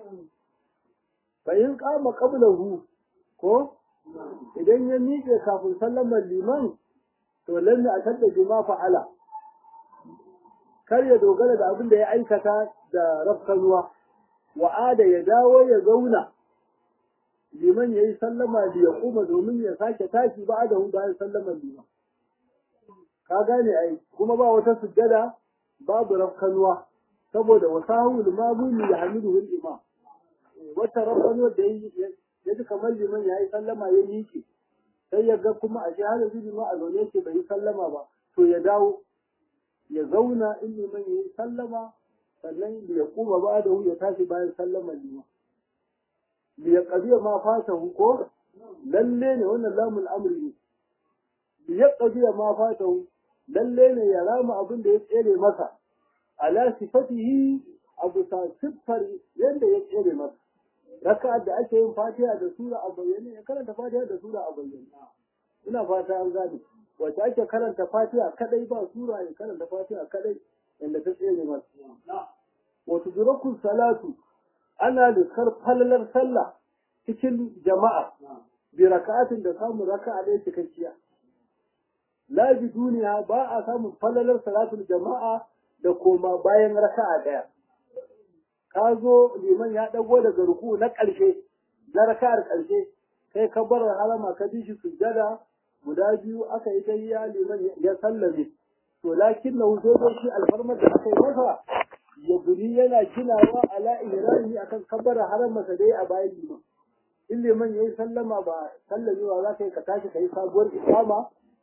fa in qama qablahu ko idan ya miƙe kafin sallamar liman to lalle a tadda juma fa'ala kar ya dogara da abin da ya aikata da rafkanuwa wa'ada ya dawo ya zauna liman ya yi sallama da ya kuma domin ya sake tashi ba da bayan sallamar liman ka gane ai kuma ba wata sujjada babu rafkanuwa saboda wasahul mamuni ya hamidu imam wata rafkanuwa da ya ji kamar liman ya yi sallama ya miƙe sai ya ga kuma a shi har yanzu liman a zaune yake bai yi sallama ba to ya dawo ya zauna in liman ya yi sallama sannan ya kuma ba da ya tashi bayan sallama liman ya ƙabiya ma fata ko lalle ne wannan lamun amri ne ya ƙabiya ma fata lalle ne ya rama abin da ya tsere masa ala sifatihi abu sa siffar yadda ya tsere masa raka'ar da ake yin fatiha da sura a bayyane ya karanta fatiha da sura a bayyane ina fata an gane wacce ake karanta fatiha kadai ba sura ya karanta fatiha kadai inda ta tsere masa wato durakun salatu ana liskar falalar sallah cikin jama'a bi raka'atin da samun raka'a ɗaya cikakkiya la bi duniya ba a samun falalar salatul jama'a da koma bayan raka'a ɗaya ka zo liman ya ɗago daga ruku na ƙarshe na raka'ar ƙarshe kai ka bar harama ka bi shi sujjada guda biyu aka yi tahiyya liman ya sallame to lakin na wuce da shi alfarmar da aka yi masa ya guri yana ginawa ala ihrami akan kabbara haramarsa dai a bayan liman in liman yayi sallama ba sallamewa za ka yi ka tashi ka yi sabuwar ikama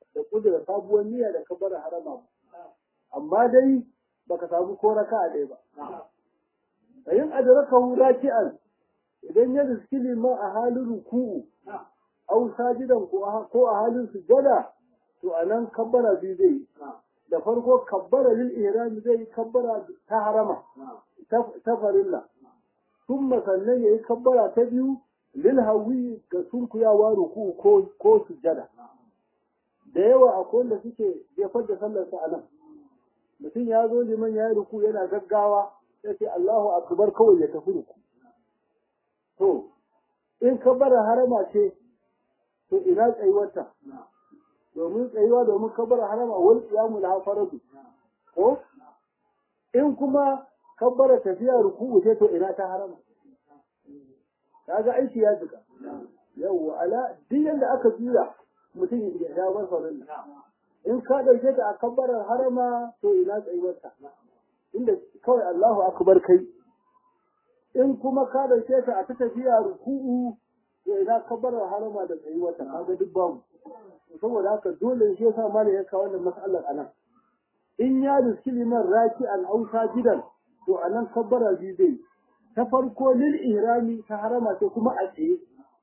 da kudura sabuwar niyya da kabbara harama amma dai baka samu ko raka'a ɗaya ba ayin adrakahu raki'an idan ya riski liman a halin ruku'u au sajidan ko a halin sujada to anan kabbara biyu zai da farko kabbara lil ihram zai kabbara ta harama ta farilla thumma sannan yayi kabbara ta biyu lil hawi ga sunkuyawa ruku'u ko ko sujada da yawa akwai wanda suke jefar da sallar sa anan mutum ya zo liman ya yi ruku yana gaggawa sai ce Allahu akbar kawai ya tafi ruku to in kabbara harama ce to ina tsayuwarta domin tsayuwa domin kabbara harama wal qiyamu la faradu ko in kuma kabbara tafiya ruku'u ce to ina ta harama kaga aiki ya jika yawwa ala duk yanda aka juya mutum ya ya bar farin in ka dauke ta a kabbarar harama to ina tsayuwarta inda kawai Allahu akbar kai in kuma ka dauke ta a ta tafiya ruku'u to ina kabbarar harama da tsayuwarta kaga duk babu saboda haka dole shi yasa malai ya kawo wannan mas'alar anan in ya riski liman raki an ausa gidan to anan kabbara biyu zai ta farko lil ihrami ta harama ce kuma a tsaye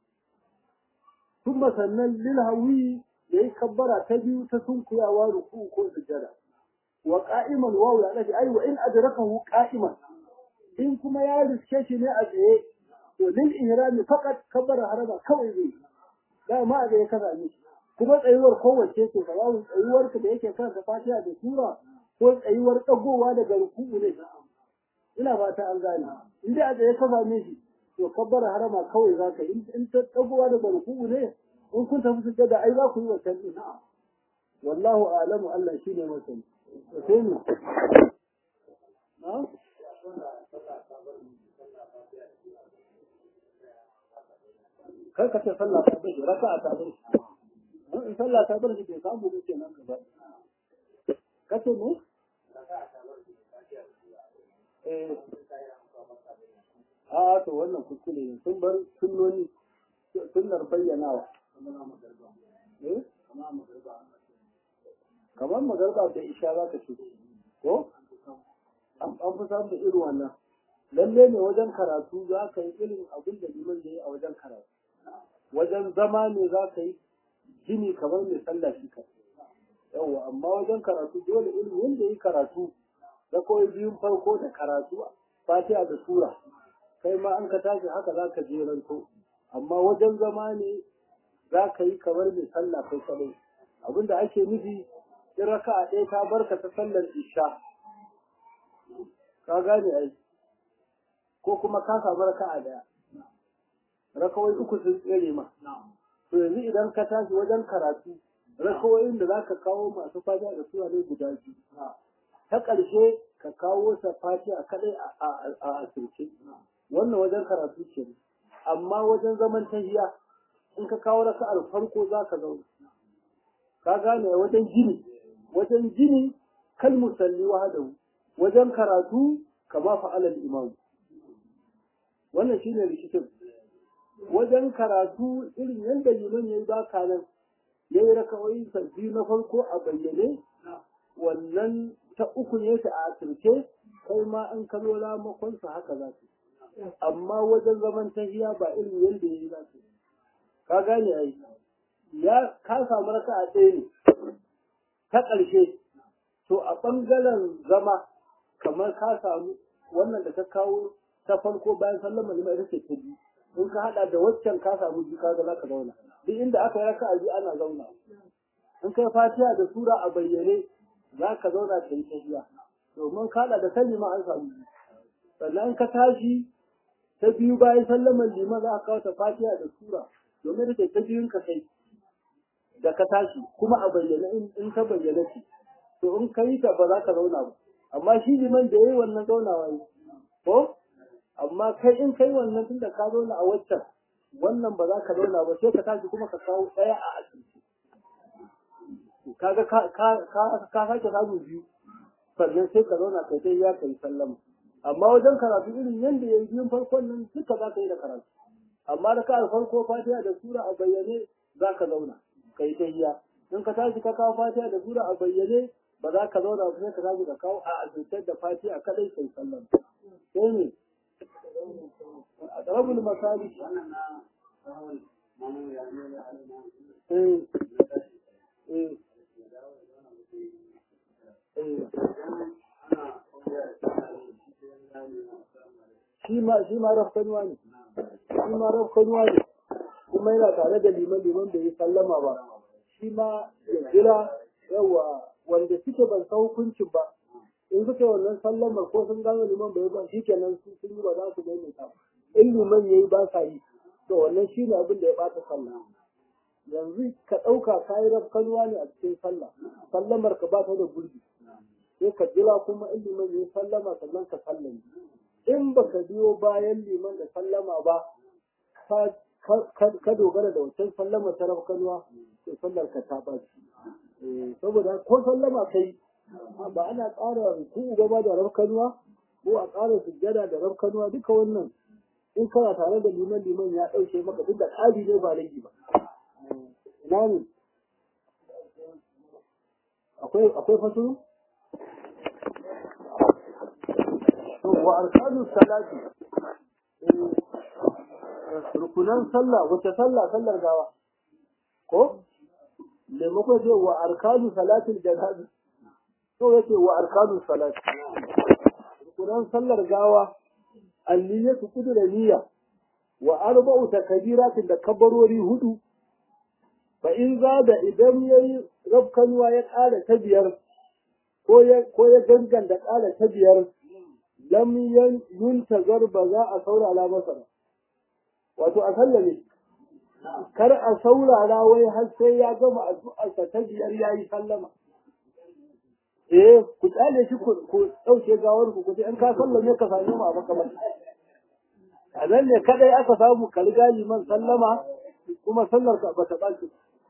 kuma sannan lil hawi yayi kabbara ta biyu ta sunkuyawa ruku ko sujada wa qa'iman wa ya dace ai wa in adrakahu qa'iman in kuma ya riske shi ne a tsaye to lil ihrami faqat kabbara harama kawai zai da ma ga ya kaza ne kuma tsayuwar kowace ce sawawun tsayuwar ka da yake kansa fatiha da sura ko tsayuwar dagowa daga ruku'u ne ina fata an gane in dai a tsaye ka same shi to kabbara harama kawai za ka yi in ta dagowa daga ruku'u ne in kun tafi sujjada ai za ku yi wancan din wallahu a'lamu Allah shine masani to sai mu na kar ka ce sallah ta bai raka'a ta bai in sallah ta bar shi bai samu ba kenan gaba kace ne eh a to wannan kuskure ne sun bar sunnoni sunnar bayyanawa eh kamar magarba da isha za ka ce ko an fi samun da irin wannan lalle ne wajen karatu za ka yi irin abin da liman ya yi a wajen karatu wajen zama ne za ka yi gini kamar mai sallah shi ka yawa amma wajen karatu dole irin wanda yi karatu da kawai biyun farko da karatu fatiha da sura kai ma an ka tashi haka za ka jeranto amma wajen zama ne za ka yi kamar mai sallah kai kadai abinda ake nufi in raka'a ɗaya ta barka ta sallar isha ka gane ai ko kuma ka samu raka'a ɗaya rakawai uku sun tsere ma to yanzu idan ka tashi wajen karatu rakawoyin da za ka kawo masu fatiha da sura ne guda biyu ta ƙarshe ka kawo sa fatiha kaɗai a asirce wannan wajen karatu ce amma wajen zaman tahiya in ka kawo raka'ar farko za ka zauna ka gane wajen gini wajen gini kal musalli wahdahu wajen karatu kama fa'alal imam wannan shine rikicin wajen karatu irin yadda liman ya yi baka nan ya yi rakawai sabbi na farko a bayyane wannan ta uku ne ta a asirce kai ma an kalo ramakonsa haka za su amma wajen zaman tahiya ba irin yadda ya yi za su ka gane ai ya ka samu raka a ɗaya ne ta ƙarshe to a ɓangaren zama kamar ka samu wannan da ka kawo ta farko bayan sallama lima ita ce ta biyu in ka hada da waccan ka samu biyu kaga za ka zauna duk inda aka yi raka'a biyu ana zauna in kai fatiha da sura a bayyane za ka zauna ka yi tahiya domin ka hada da sani ma an samu biyu sannan ka tashi ta biyu bayan sallaman liman za ka kawo ta fatiha da sura domin da ta biyun ka kai da ka tashi kuma a bayyane in ta bayyane ce to in ka yi ta ba za ka zauna ba amma shi liman da ya yi wannan zaunawa yi ko amma kai in kai wannan tunda ka zauna a waccan wannan ba za ka zauna ba sai ka tashi kuma ka kawo ɗaya a asibiti kaga ka ka ka sake samu biyu sannan sai ka zauna kai dai ya kai sallama amma wajen karatu irin yanda yayi biyun farkon nan duka za ka yi da karatu amma da ka farko fatiha da sura a bayyane za ka zauna kai tahiyya in ka tashi ka kawo fatiha da sura a bayyane ba za ka zauna ba sai ka tashi ka kawo a azurtar da fatiha kadai kai sallan sai ne a ɗarabul masali wannan na sahawar mamu ya ne ya halina eh ya tashi eh ya dawo da wannan mutum eh idan ana ya ana yin shi sai ya gane na assalamu alaikum shi ma shi ma rafkanuwa ne shi ma rafkanuwa ne kuma yana tare da liman liman bai yi sallama ba shi ma ya jira yawa wanda suke ban san hukuncin ba in suke wannan sallamar ko sun gano liman bai ba shi kenan su sun yi ba za su maimaita ba in liman ya yi ba sa yi to wannan shi ne abin da ya bata sallah yanzu ka ɗauka ka yi rafkanuwa ne a cikin sallah sallamar ka ba ta da gurbi sai ka jira kuma in liman ya yi sallama sannan ka sallame in baka biyo bayan liman da sallama ba ka ka dogara da wancan sallama ta rafkanuwa to sallar ka ta baci saboda ko sallama kai ba ana ƙara ruku'u ba ba da rafkanuwa ko a ƙara sujjada da rafkanuwa duka wannan in kana tare da liman liman ya ɗauke maka duk da ƙari ne ba rage ba ina ne akwai akwai fasuru wa arkanu salati rukunan sallah wace sallah sallar gawa ko maimakon ce wa arkanu salatin janaza to yace wa arkanu salati rukunan sallar gawa anniyatu kudura niyya wa arba'u takbiratin da kabbarori hudu fa in zada idan yayi rabkanuwa ya ƙara ta biyar ko ya ko ya ganganta ƙara ta biyar lam yuntazar ba za a saurara masa ba wato a sallame kar a saurara wai har sai ya gama addu'arsa ta biyar yayi sallama eh ku tsale shi ku dauke gawar ku kuje in ka sallame ka same mu a makamar a nan ne kadai aka samu ka riga liman sallama kuma sallar ka bata baci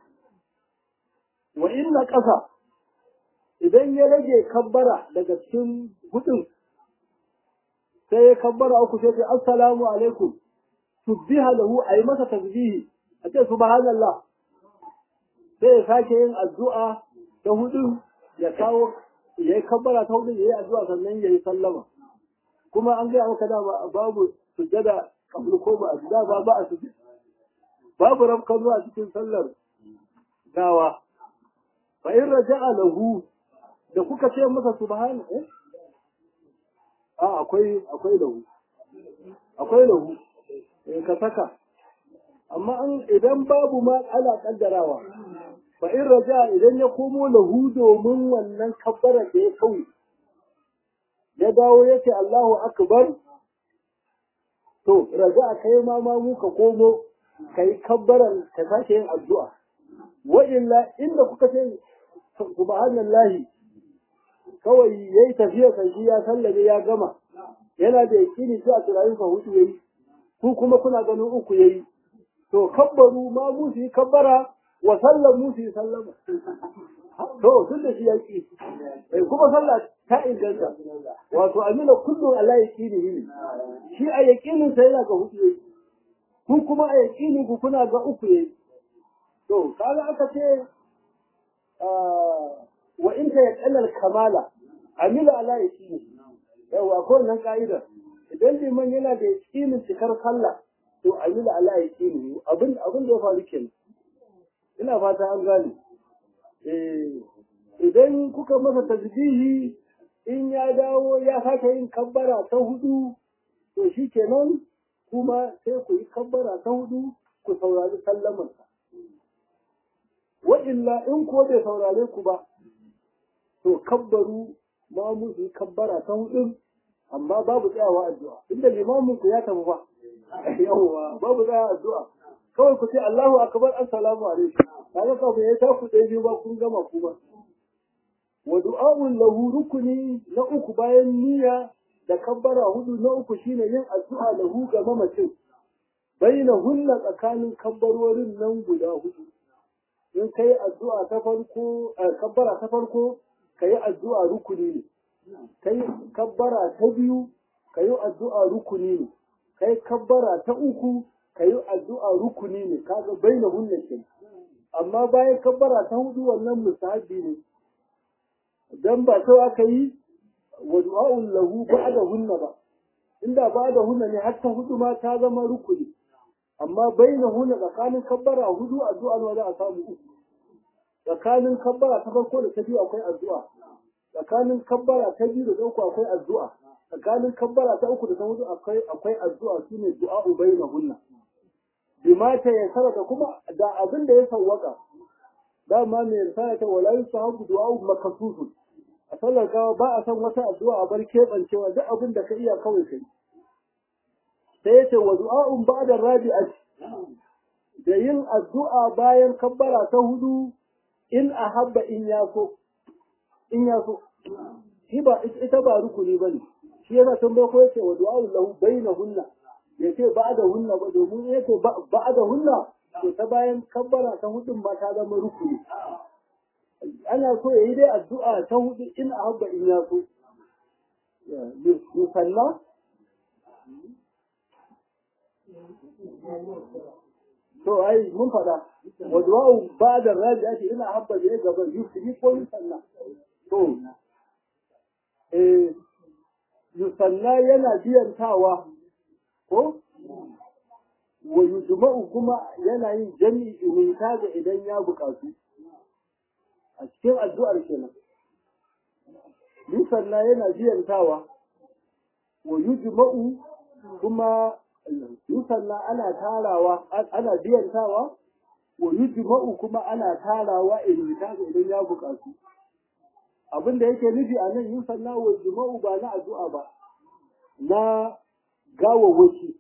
wa inna qasa idan ya rage kabbara daga cikin hudun sai ya kabbara uku sai ya assalamu alaikum subbiha lahu ayi masa tasbihi a ce subhanallah sai ya sake yin addu'a ta hudu ya kawo yayi kabbara ta hudu yayi addu'a sannan yayi sallama kuma an ga maka da babu sujada kabul ko ba da ba ba a sujada babu rabkan zuwa cikin sallar gawa fa in raja'a lahu da kuka ce masa subhana eh a akwai akwai lahu akwai lahu eh ka saka amma an idan babu ma ana kaddarawa fa in raja idan ya komo lahu domin wannan kabbara da ya kawo ya dawo yace Allahu akbar to raja kai ma ma mu ka komo kai kabbaran ka sake yin addu'a wa illa inda kuka ce subhanallahi kawai yayi tafiya kan shi ya sallame ya gama yana da yakini sai a turayin ka hudu yayi ku kuma kuna ganin uku yayi to kabbaru ma mu su yi kabbara wa sallamu su yi sallama to tun da shi ya ki kuma sallah ta inganta wato amina kullum Allah ya kini ne shi a yakinin sa yana ga hudu yayi ku kuma a yakinin ku kuna ga uku yayi to kaga aka ce wa in ta yaqallal kamala amila ala yakini yawa ko nan ka'idar idan liman yana da yakinin cikar sallah to amila ala yakini abin abin da ya faru kenan ina fata an gane eh idan kuka masa tasbihi in ya dawo ya sake yin kabbara ta hudu to shikenan kuma sai ku yi kabbara ta hudu ku saurari sallamarsa wa illa in ko bai saurare ku ba to kabbaru ma mu yi kabbara ta hudu amma babu tsayawa addu'a inda limamin ku ya tafi ba yawwa babu tsayawa addu'a kawai ku ce Allahu akbar assalamu alaikum kaga kafin ya ta ku dai biyu ba kun gama kuma wa du'a'un lahu rukuni na uku bayan niyya da kabbara hudu na uku shine yin addu'a lahu ga mamacin baina hulla tsakanin kabbarorin nan guda hudu in kai addu'a ta farko kabbara ta farko kai addu'a rukuni ne kai kabbara ta biyu kai addu'a rukuni ne kai kabbara ta uku kai addu'a rukuni ne kaga baina hulla ke amma bayan kabbara ta hudu wannan musahabi ne dan ba sau aka yi wa du'a'un lahu ba'da hunna ba inda ba'da hunna ne har ta hudu ma ta zama rukuni amma baina hunna tsakanin kabbara hudu addu'a ne za a samu uku tsakanin kabbara ta farko da ta biyu akwai addu'a tsakanin kabbara ta biyu da ta uku akwai addu'a tsakanin kabbara ta uku da ta hudu akwai akwai addu'a shine du'a'u baina hunna bimata ya sarata kuma da abin da ya sawwaka dama mai sarata wala yusahabu du'a'u makasusun a sallar gawa ba a san wata addu'a a bar keɓancewa duk abin da ka iya kawai kai sai yace wa du'a'un ba'da rabi'ati da yin addu'a bayan kabbara ta hudu in ahabba in ya so in ya so shi ba ita ba rukuni bane shi yana tambaye ko yace wa du'a'un lahu bainahunna yace ba'da hunna ba domin yace ba'da hunna to ta bayan kabbara ta hudun ma ta zama rukuni ana so yayi dai addu'a ta hudu in ahabba in ya so musalla to ai mun fada wa du'a'u ba'da rabi'ati ina habba ne gaban yusri ko yusalla to eh yusalla yana biyantawa ko wa yujma'u kuma yana yin jami'i in kaga idan ya bukatu a cikin addu'ar kenan yusalla yana biyantawa wa yujma'u kuma yusalla ana tarawa ana biyantawa wa yujma'u kuma ana tarawa in kaga idan ya bukatu abin da yake nufi a nan yusalla wa yujma'u ba na addu'a ba na gawawwaki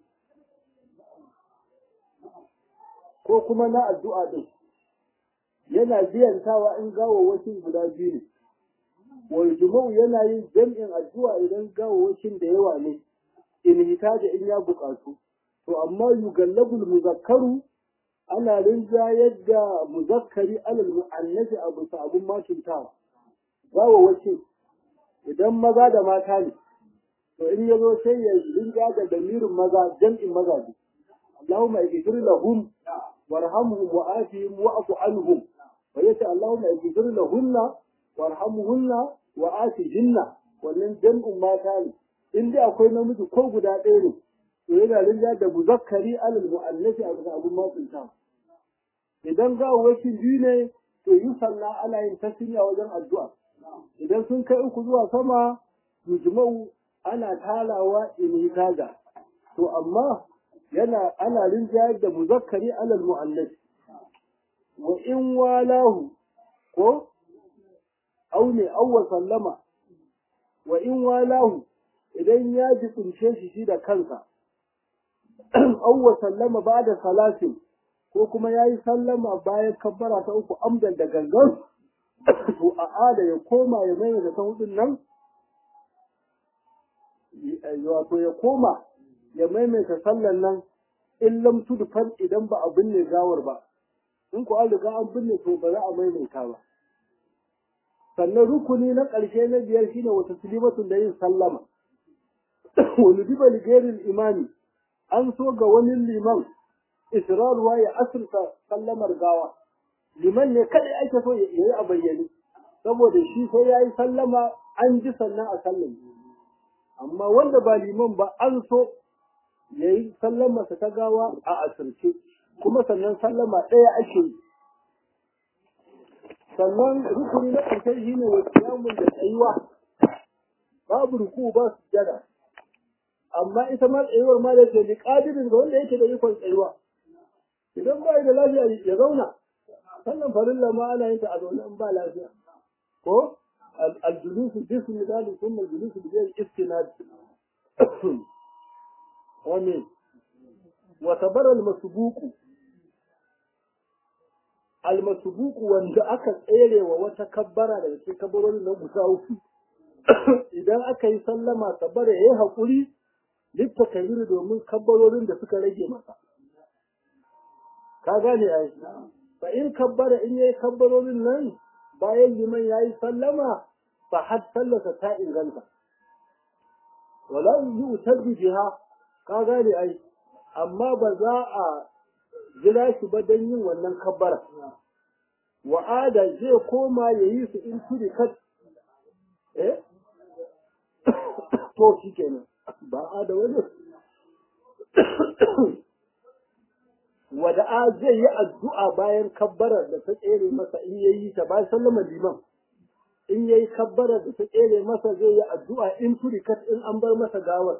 ko kuma na addu'a din yana biyantawa in gawawwakin guda biyu ne wa yujma'u yana yin jam'in addu'a idan gawawwakin da yawa ne in hitaja in ya buƙatu to amma yugallabul muzakkaru ana rinjayar da muzakkari alal mu'annafi a bisa abun matuntawa gawawwakin idan maza da mata ne to in yazo sai ya rinja da damirin maza jam'in maza ne Allahumma ighfir lahum warhamhum wa afihim wa'fu anhum wa yata Allahumma ighfir lahunna warhamhunna wa afihinna wannan jam'in mata ne in dai akwai namiji ko guda ɗaya ne to yana rinja da muzakkari alal mu'annafi a bisa abun matsinta idan gawawwakin biyu ne to yi sallah ana yin tasiriya wajen addu'a idan sun kai uku zuwa sama yujma'u ana talawa in hitaga to amma yana ana rinjayar da muzakkari alal mu'annas wa in walahu ko au ne awwa sallama wa in walahu idan ya ji kunshe shi shi da kansa awwa sallama ba da salatin ko kuma ya yi sallama bayan kabbara ta uku amdan da gangan to a ada ya koma ya mai da ta hudun nan wato ya koma ya maimaita sallan nan in lam tudfan idan ba a binne gawar ba in ku an riga an binne to ba za a maimaita ba sannan rukuni na ƙarshe na biyar shine wata silimatun da yin sallama wani diba ligerin imani an so ga wani liman israruwa ya asirta sallamar gawa liman ne kadai ake so ya yi a bayyane saboda shi sai ya yi sallama an ji sannan a sallan amma wanda ba liman ba an so ya yi sallamarsa ta gawa a asirce kuma sannan sallama ɗaya ake yi sannan rukuni na ƙarshe shi ne wa kiyamun da tsayuwa babu ruku ba su jada amma ita ma tsayuwar ma da ke da ƙadirin ga wanda yake da ikon tsayuwa idan ba da lafiya ya zauna sannan farilla ma ana yin ta a zaune in ba lafiya ko aljulusu jismi dali kuma aljulusu bi ghayr istinad amin wa tabara almasbuqu almasbuqu wanda aka tsere wa wata kabbara daga cikin kabbarorin na guda uku idan aka yi sallama tabara yayi hakuri litta kayyuri domin kabbarorin da suka rage masa ka gane ai fa in kabbara in yayi kabbarorin nan bayan liman yayi sallama fa had sallata ta inganta wala yu'tadu biha ka gane ai amma ba za a jira shi ba don yin wannan kabbara wa'ada zai koma ya yi su in turi kat eh to shi kenan ba a da wani wada'a zai yi addu'a bayan kabbarar da ta tsere masa in yayi ta bayan sallama liman in yayi kabbarar da ta tsere masa zai yi addu'a in turikat in an bar masa gawar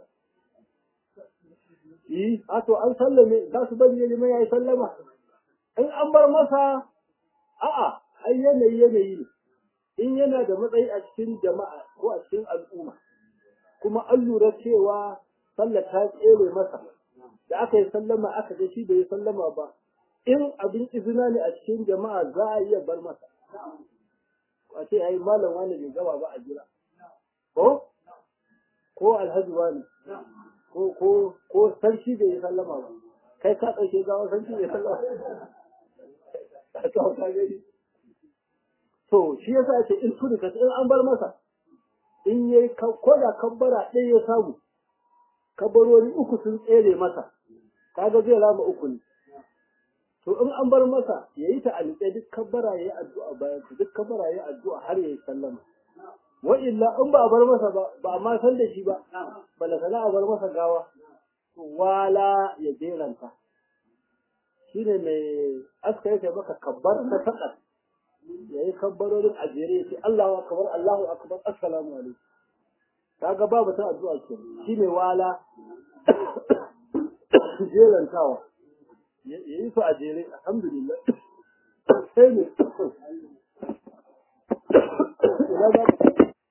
yi a to an sallame za su bari ya liman ya yi sallama in an bar masa a'a ai yanayi yanayi ne in yana da matsayi a cikin jama'a ko a cikin al'umma kuma an lura cewa sallar ta tsere masa da aka yi sallama aka ga shi bai yi sallama ba in abin izina ne a cikin jama'a za a iya bar masa a ce ai malam wani bai gaba ba a jira ko ko alhaji wani ko ko ko sarki bai yi sallama ba kai ka ɗauke gawa sarki bai sallama to shi yasa ce in tudu ka in an bar masa in yayi ko da kabbara ɗaya ya samu kabbarori uku sun tsere masa kaga zai rama uku ne to in an bar masa ya yi ta alƙe duk kabbara ya yi addu'a bayan duk kabbara ya yi addu'a har ya yi sallama wa illa in ba a bar masa ba ba a ma san da shi ba bala sana a bar masa gawa wala ya jeranta shine mai aska yake maka kabbar ta taɗa ya yi kabbarorin a jere ya ce Allahu akbar Allahu akbar assalamu alaikum kaga babu ta addu'a ke shine wala jerantawa ya yi su a jere alhamdulillah sai ne ina za ka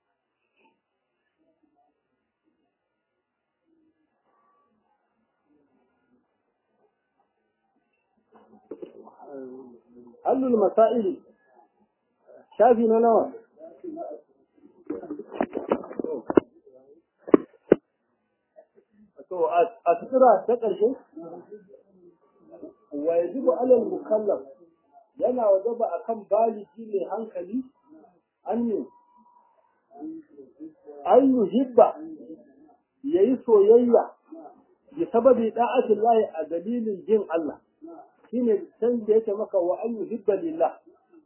hallul masa'ili shafi na nawa to a sutura ta ƙarshe wa yajibu alal mukallaf yana wajaba akan baligi mai hankali annu an yuhibba yayi soyayya bi sababi da'atin lahi a dalilin jin Allah shine san da yake maka wa an yuhibba lillah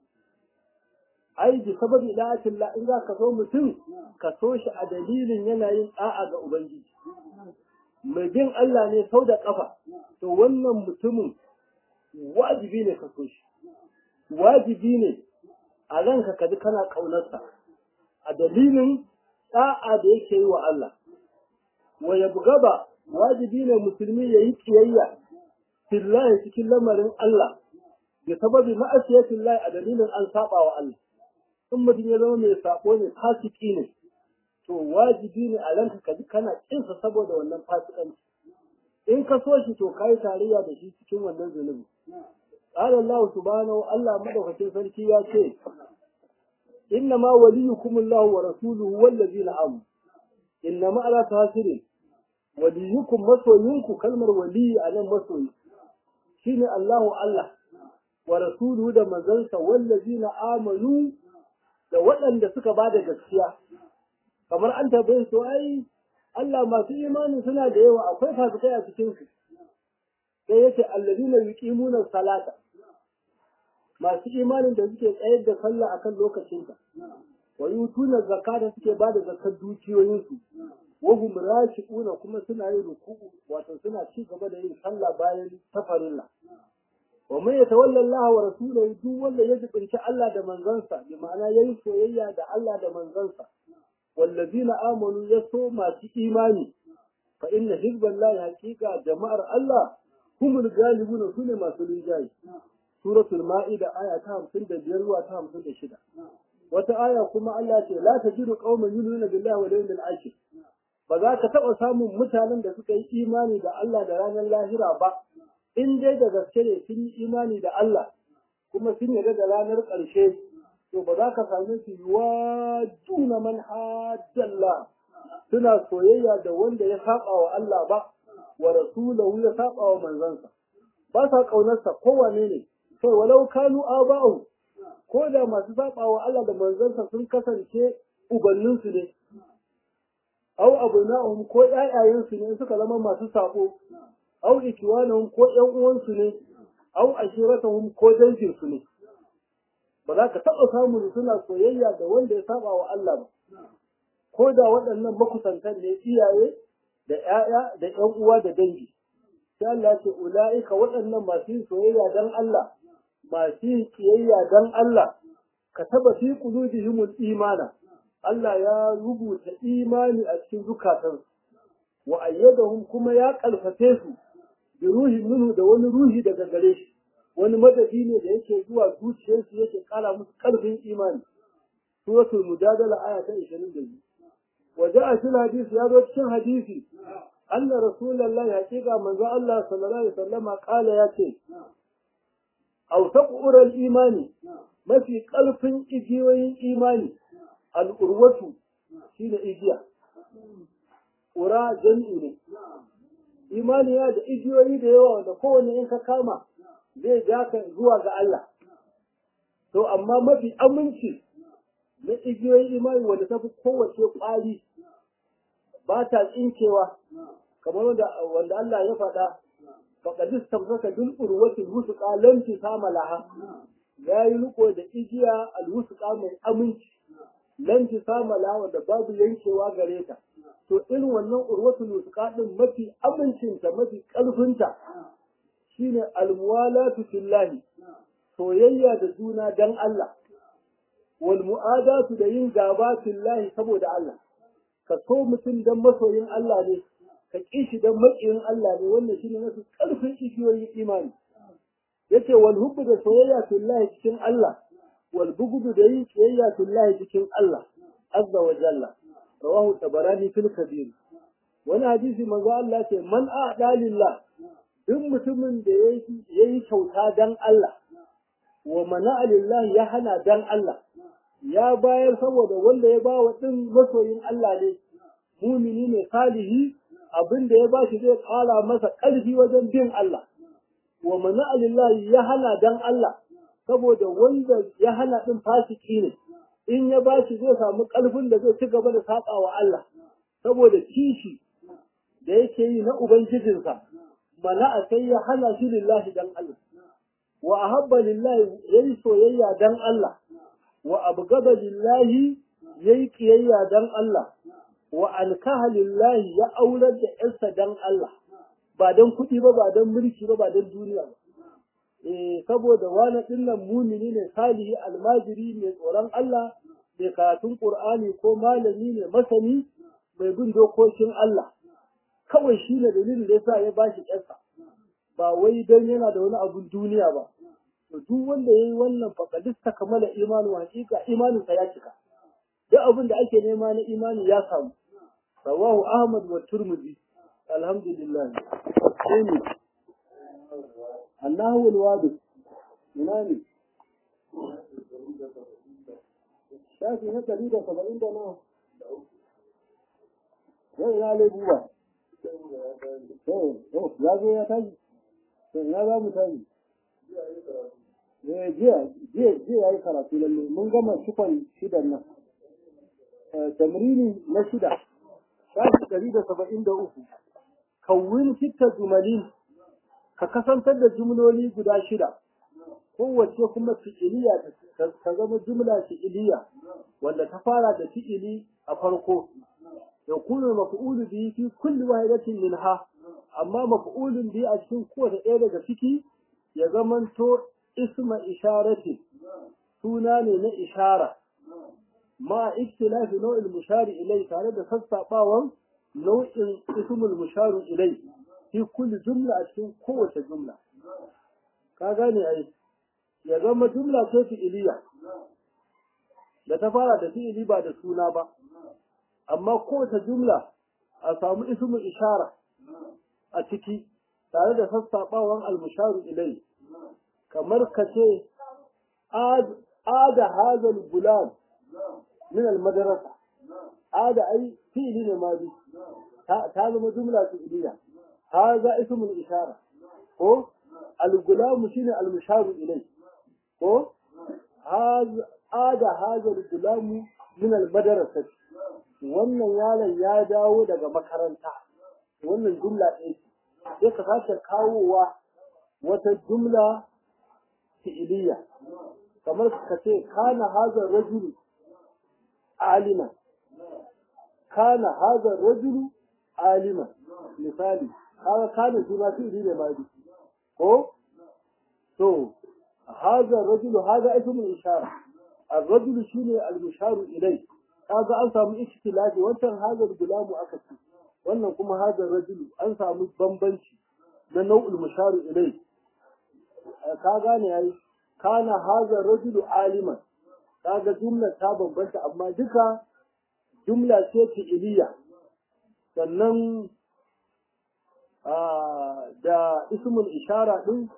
ai bi sababi da'atin la in za ka so mutum ka so shi a dalilin yanayin da'a ga ubangiji mai bin Allah ne sau da ƙafa, to wannan mutumin wajibi ne ka so shi, wajibi ne a ranka ka ji kana ƙaunarsa a dalilin ɗa'a da yake yi wa Allah. Wa ya gaba wajibi ne musulmi ya yi ƙiyayya fillahi cikin lamarin Allah, da sababi ma'asiyatin lahi a dalilin an saba wa Allah. In mutum ya zama mai saƙo ne fasiki ne, to wajibi ne a ranka ka ji kana kinsa saboda wannan fasikanci in ka so shi to kai tarayya da shi cikin wannan zunubi qala Allah subhanahu Allah madaukakin sarki ya ce inna ma waliyukum Allah wa rasuluhu wallazina amanu inna ma ala tasirin waliyukum masoyinku kalmar waliyi a nan masoyi shine Allahu Allah wa rasuluhu da manzansa wallazina amanu da waɗanda suka bada gaskiya kamar an tabbai su ai Allah masu imani suna da yawa akwai fasikai a cikin su sai yace allazina yuqimuna salata masu imanin da suke tsayar da sallah akan lokacinta wa yutuna zakata suke bada zakar dukiyoyin su wa hum rashiquna kuma suna yin ruku'u wato suna ci gaba da yin sallah bayan tafarilla wa man yatawalla Allah wa rasulahu duk wanda ya jibinci Allah da manzansa bi ma'ana yayin soyayya da Allah da manzansa والذين آمنوا يسو ما في إيماني فإن حزب الله حقيقة جماعة الله هم الغالبون سنة ما سنجاي سورة المائدة آية تام سند بيروا تام سند شدة وتآية كما الله لا تجد قوما يؤمنون بالله واليوم الآخر فذاك تبقى samun mutanen da suka yi imani da Allah da ranar lahira ba in dai da gaske ne sun yi imani da Allah kuma sun yarda da ranar ƙarshe to ba za ka same su yiwa juna man haddalla suna soyayya da wanda ya saba wa Allah ba wa rasulahu ya saba wa manzansa ba sa kaunarsa kowane ne sai walau kanu aba'u ko da masu saba wa Allah da manzansa sun kasance ubanninsu ne au abuna'uhum ko ƴaƴayensu ne suka zama masu sabo au ikiwanahum ko ƴan uwansu ne au ashiratahum ko danginsu ne ba za ka taɓa samun suna soyayya da wanda ya saba wa Allah ba ko da waɗannan makusantan ne iyaye da ƴaƴa da ƴan uwa da dangi sai Allah ce ula'ika waɗannan masu yin soyayya dan Allah masu yin kiyayya dan Allah ka taba fi qulubihimul imana Allah ya rubuta imani a cikin zukatansu wa ayyadahum kuma ya kalfafe su bi ruhin minhu da wani ruhi daga gare shi wani madadi ne da yake zuwa zuciyarsu yake kara musu karfin imani suratul mujadala aya ta 22 wa ja'a fil hadisi ya zo cikin hadisi anna rasulullahi haqiqa manzo Allah sallallahu alaihi wasallama kala yace aw taqura imani mafi karfin igiyoyin imani al-urwatu shine igiya ura jami'i ne imani ya da igiyoyi da yawa wanda kowane in ka kama zai ja ka zuwa ga Allah to amma mafi aminci na igiyoyin imani wanda ta fi kowace ƙwari ba ta tsinkewa kamar wanda wanda Allah ya faɗa faqad istamsaka bil urwati al-wusqa lam tisama laha yayi riko da igiya al-wusqa mai aminci lam tisama laha wanda babu yankewa gare ta to irin wannan urwatul wusqa din mafi amincinta mafi ƙarfinta shine almuwalatu fillahi soyayya da juna dan Allah wal mu'adatu da yin gaba fillahi saboda Allah ka so mutum dan masoyin Allah ne ka ƙi shi dan maƙiyin Allah ne wannan shine mafi ƙarfin igiyoyin imani yace wal hubbu da soyayya fillahi cikin Allah wal bughdu da yin kiyayya fillahi cikin Allah azza wa jalla rawahu tabarani fil kabir wani hadisi manzo Allah ce man a'da lillah duk mutumin da ya yi kyauta dan Allah, wa mana lillah ya hana dan Allah, ya bayar saboda wanda ya ba wa ɗin masoyin Allah ne, mumini ne salihi abin da ya ba shi zai ƙara masa ƙarfi wajen bin Allah. Wa mana lillah ya hana dan Allah, saboda wanda ya hana ɗin fasiki ne, in ya ba shi zai samu ƙarfin da zai ci gaba da saƙa wa Allah, saboda kishi da yake yi na Ubangijinsa. mana'a sai ya hana shi lillahi dan Allah wa ahabba lillahi yayi soyayya dan Allah wa abgada lillahi yayi kiyayya dan Allah wa alkaha lillahi ya aurar da yarsa dan Allah ba dan kuɗi ba ba dan mulki ba ba dan duniya ba eh saboda wani dinnan mumini ne salihi almajiri mai tsoron Allah mai karatun Qur'ani ko malami ne masani mai bin dokokin Allah kawai shi ne dalilin da yasa ya bashi ƴarsa ba wai dan yana da wani abun duniya ba to duk wanda yayi wannan faqadista kamala imanu hakika imanin sa ya cika duk abin da ake nema na imani ya samu rawahu ahmad wa turmudi alhamdulillah sai ne annahu alwadi ina ne shafi na ɗari da saba'in da nawa yau ina lebuwa ya zo ya tashi to ina za mu tashi eh jiya jiya jiya yayi karatu lalle mun gama shifan shidan nan tamrini na shida shafi ɗari da saba'in da uku kawwin fitta jumali ka kasantar da jumloli guda shida kowace kuma fi'iliya ta zama jumla fi'iliya wanda ta fara da fi'ili a farko يكون المفعول به في كل واحدة منها أما مفعول به أشكين قوة إيدة فيكي يزمن تو اسم إشارة سوناني نا إشارة مع اختلاف نوع المشار إليه كان هذا سستطاوا نوع اسم المشار إليه في كل جملة أشكين قوة جملة كاغاني أي يزمن جملة تفي إليه da ta fara da fi'ili ba da suna ba amma kowace jumla a samu ismu ishara a ciki tare da sassaɓawan almusharu ilai kamar ka ce ada hazal gulam min almadarasa ada ai fi'ili ne ma bi ta zama jumla fi'iliya haza ismul ishara ko al-gulamu shine al-musharu ilai ko ada hazal gulamu min al-madrasati wannan yaron ya dawo daga makaranta wannan jumla ɗaya sai ka sake kawowa wata jumla fi'iliya kamar ka ce kana hazar rajulu alima kana hazar rajulu alima misali kaga kana shi ma fi'ili ne ma ko to hazar rajulu haza ismul ishara الرجل شيء المشار إليه kaga an samu ikhtilafi wancan hazar gulamu aka ce wannan kuma hazar rajulu an samu bambanci na nau'ul musharu ilai ka gane yayi kana hazar rajulu aliman kaga jumla ta bambanta amma duka jumla ce fi'iliya sannan da ismul ishara din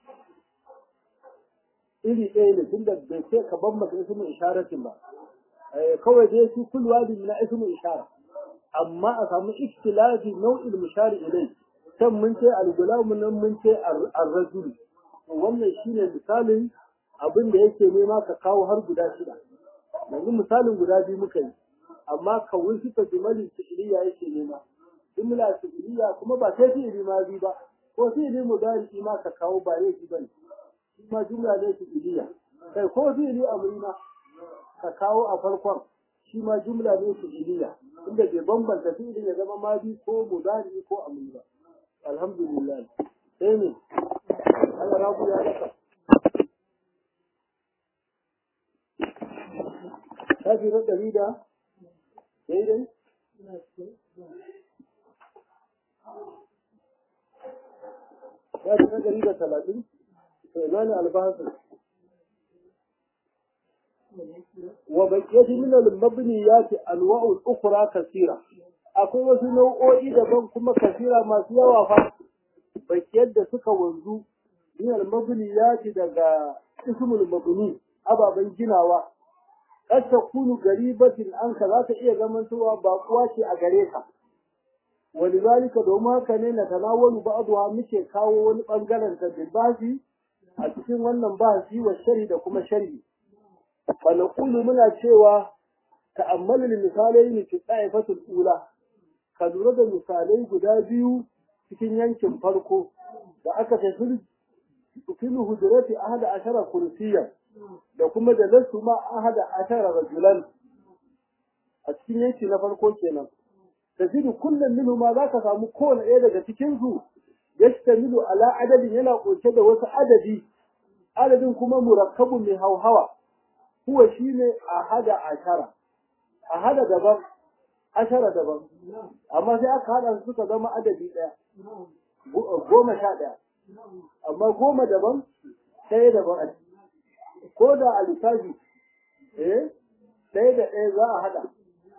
iri ɗaya ne tunda bai ce ka bambanta ismul isharatin ba kawai dai su kul wadi na ismu ishara amma a samu ikhtilafi nau'il mushari ilai kan mun ce al-gulam nan mun ce ar-rajul wannan shine misalin abin da yake nema ka kawo har guda shida yanzu misalin guda biyu muka yi amma kawai shi ta jumali fi'liya yake nema jumla fi'liya kuma ba sai fi'li ma bi ba ko fi'li mudari ma ka kawo ba yake bane shi ma jumla ne fi'liya kai ko fi'li amri ma ka kawo a farkon shi ma jumla ne fi'iliya inda bai bambanta fi'ilin ya zama madi ko mudari ko amri ba alhamdulillah sai ne Allah rabu ya daka kafi na ɗari da daidai kafi na ɗari da talatin to ina ne albahasin وبقيت من المبنيات انواع اخرى كثيره akwai wasu nau'o'i daban kuma kasira masu yawa fa bakiyar da suka wanzu min al-mabniyati daga ismul mabni ababen ginawa kad takunu garibatin anka za ta iya zamantowa baƙuwa ce a gare ka walidhalika domin haka ne na tanawalu ba'dha muke kawo wani bangaren ta basi a cikin wannan bahasi wa shari da kuma sharhi فنقول muna cewa ta'ammal misalai fi ta'ifatul ula ka lura da misalai guda biyu cikin yankin farko da aka tafi fil hujrati ahada ashara kursiyya da kuma da lasu ma ahada ashara rajulan a cikin yanki na farko kenan tajidu kullum minhu ma zaka samu kowane ɗaya daga cikin su yastamilu ala adadin yana ƙunshe da wasu adadi adadin kuma murakkabun mai hauhawa huwa shine ahada ashara ahada daban ashara daban amma sai aka hada su suka zama adadi daya goma sha daya amma goma daban ɗaya daban ko da a lissafi eh ɗaya da ɗaya za a hada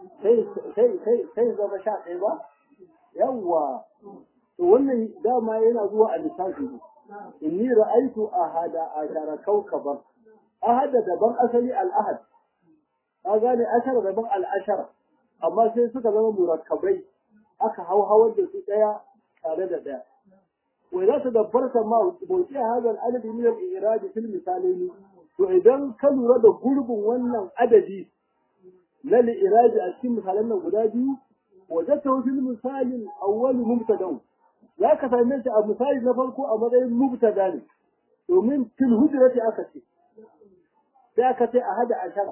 sai zama sha ɗaya ba yawwa to wannan dama yana zuwa a lissafi ne inni ra'aitu ahada ashara kaukaban ahada daban asali al'ahad ka gane ashara daban al'ashara amma sai suka zama murakkabai aka hau hawar da su daya tare da daya wai za su dabbarta ma bauti a hadal adadi min al-iradi fil misalaini to idan ka lura da gurbin wannan adadi na al-iradi a cikin misalan nan guda biyu wajata fil misalin awwal mubtada za ka same shi a misali na farko a matsayin mubtada ne domin fil hujrati aka ce sai aka ce a hada ashara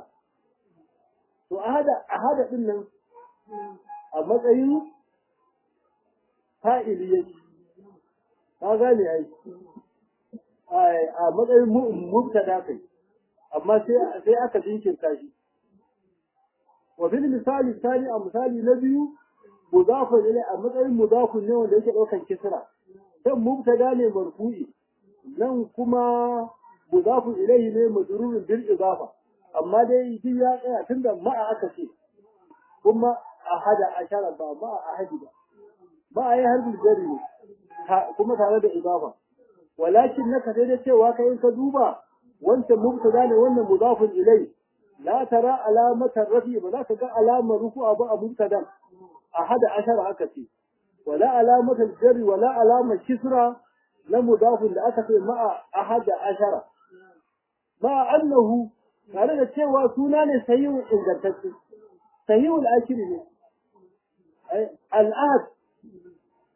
to a hada a hada din nan a matsayin fa'ili yake ka gane ai a matsayin mubtada kai amma sai sai aka jinkirta shi wa fil misali thani a misali na biyu mudafun ilai a matsayin mudafun ne wanda yake daukan kisra dan mubtada ne marfu'i nan kuma mudafun ilaihi ne majrurun bil idafa amma dai shi ya tsaya tunda ma'a aka ce kuma ahada ashara ba ma'a ahadi ba ba a yi harbin jari ne kuma tare da idafa walakin naka sai da cewa kai in ka duba wancan mubtada ne wannan mudafun ilai la tara alamatar rafi ba za ka ga alamar ruku'a ba a mubtadan ahada ashara aka ce wala alamatar jari wala alamar kisra na mudafin da aka ce ma'a ahada ashara ma annahu tare da cewa suna ne sahihun ingantacce sahihul akiri ne al'ahad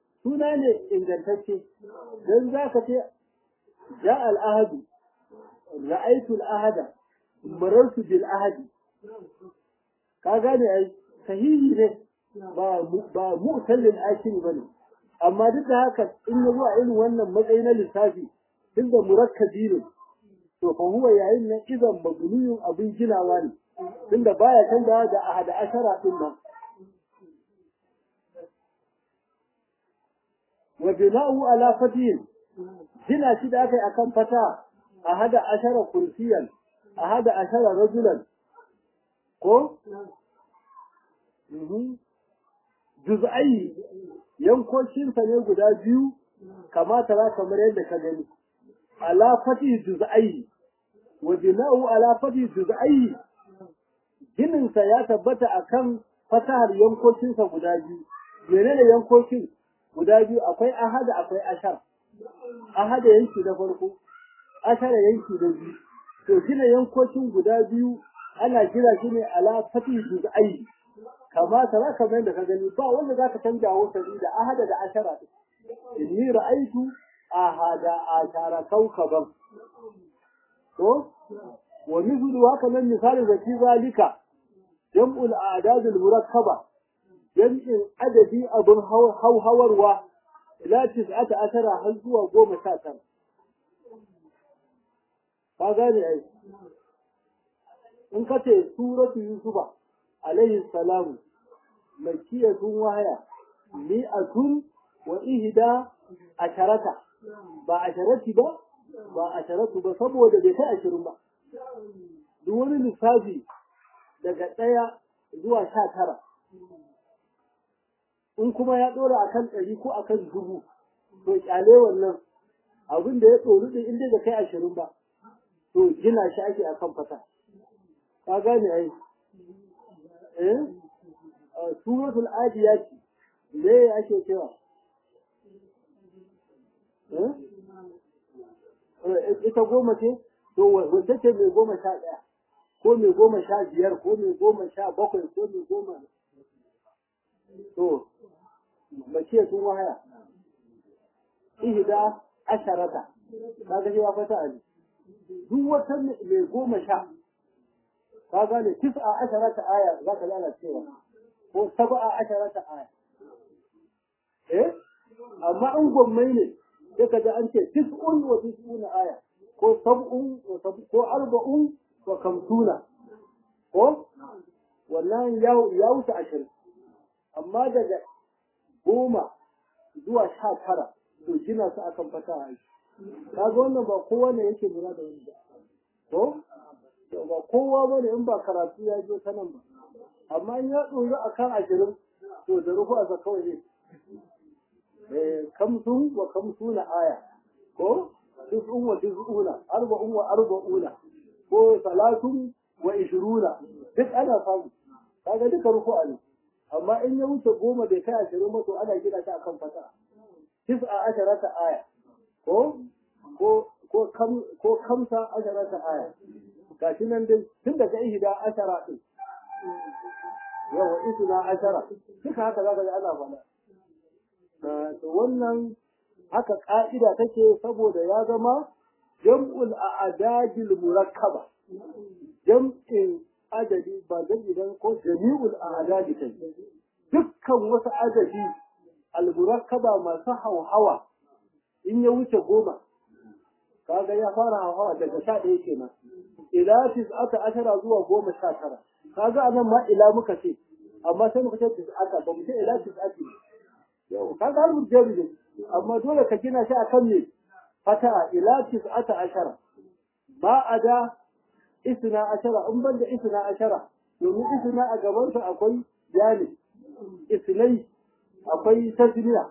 suna ne ingantacce don za ka ce ja al'ahadu ra'aytu al-ahada marartu bil ahadi ka gane ai sahihi ne ba ba mu'tallil akil bane amma duk da haka in ya zuwa irin wannan matsayi na lissafi tunda murakkabi ne to fa huwa yayin nan idan mabniyun abin ginawa ne tunda baya canza da ahada ashara din nan wa bina'u ala fatihin gina shi da aka yi akan fata ahada ashara kursiyan ahada ashara rajulan ko juz'ai yankokinsa ne guda biyu kamata za kamar yadda ka gani ala fati juz'ai wa bina'u ala fati juz'ai gininsa ya tabbata akan fatahar yankokinsa guda biyu menene yankokin guda biyu akwai ahada akwai ashar ahada yanki na farko ashara yanki na biyu to gina yankokin guda biyu ana gina shi ne ala fati juz'ai kama tara kamar yadda ka gani ba wanda zaka canja wa sabi da ahada da ashara inni ra'aitu ahada ashara kawkaban to wa mithlu haka nan misalin da fi zalika jam'ul a'dad al murakkaba jam'in adadi abun hauhawarwa ila tis'ata ashara har zuwa goma sha tara ka gane ai in ka ce suratu yusufa alaihi salamu makiyatun wahaya mi'atun wa ihda asharata ba asharati ba ba asharatu ba saboda bai kai ashirin ba duk wani lissafi daga ɗaya zuwa sha tara in kuma ya ɗora akan ɗari ko akan dubu to kyale wannan abin da ya tsoro din inda da kai ashirin ba to gina shi ake akan fata ka gane ai eh suratul adiyat me ake cewa eh ita goma ce to wanda ce mai goma sha ɗaya ko mai goma sha biyar ko mai goma sha bakwai ko mai goma to mace sun wahaya ihda asharata kaga cewa fata ali duk wata mai goma sha ka gane tis'a asharata aya za ka lana cewa ko sab'a asharata aya eh amma in gwammai ne sai ka ji an ce tis'un wa tis'una aya ko sab'un wa sab'un ko arba'un wa kamsuna ko wannan ya wuce ashirin amma daga goma zuwa sha tara to gina su akan fata a aiki kaga wannan ba kowa ne yake lura da wani ba ko ba kowa bane in ba karatu ya je ta nan ba amma in ya tsoro akan ashirin to da rufu a kawai ne eh kamsun wa kamsuna aya ko tis'un wa tis'una arba'un wa arba'una ko salatun wa ishiruna duk ana samu kaga duka rufu ne amma in ya wuce goma bai kai ashirin ba to ana gina ta akan fata tis'a asharata aya ko ko ko kam ko kamsa asharata aya gashi nan dai tun daga ihda ashara din yawa isna ashara duka haka zaka ga Allah faɗa to wannan haka ka'ida take saboda ya zama jam'ul a'dadil murakkaba jam'in adadi ba zan idan ko jami'ul a'dadi kai dukkan wasu adadi al-murakkaba masu hauhawa in ya wuce goma kaga ya fara hauhawa daga sha ɗaya kenan ila tis'ata ashara zuwa goma sha tara kaga anan ma ila muka ce amma sai muka ce tis'ata ba mu ce ila tis'ati yau kaga har mujeri ne amma dole ka gina shi akan ne fata ila tis'ata ashara ba a da isna ashara in ban da isna ashara domin isna a gaban sa akwai yani isnai akwai tasniya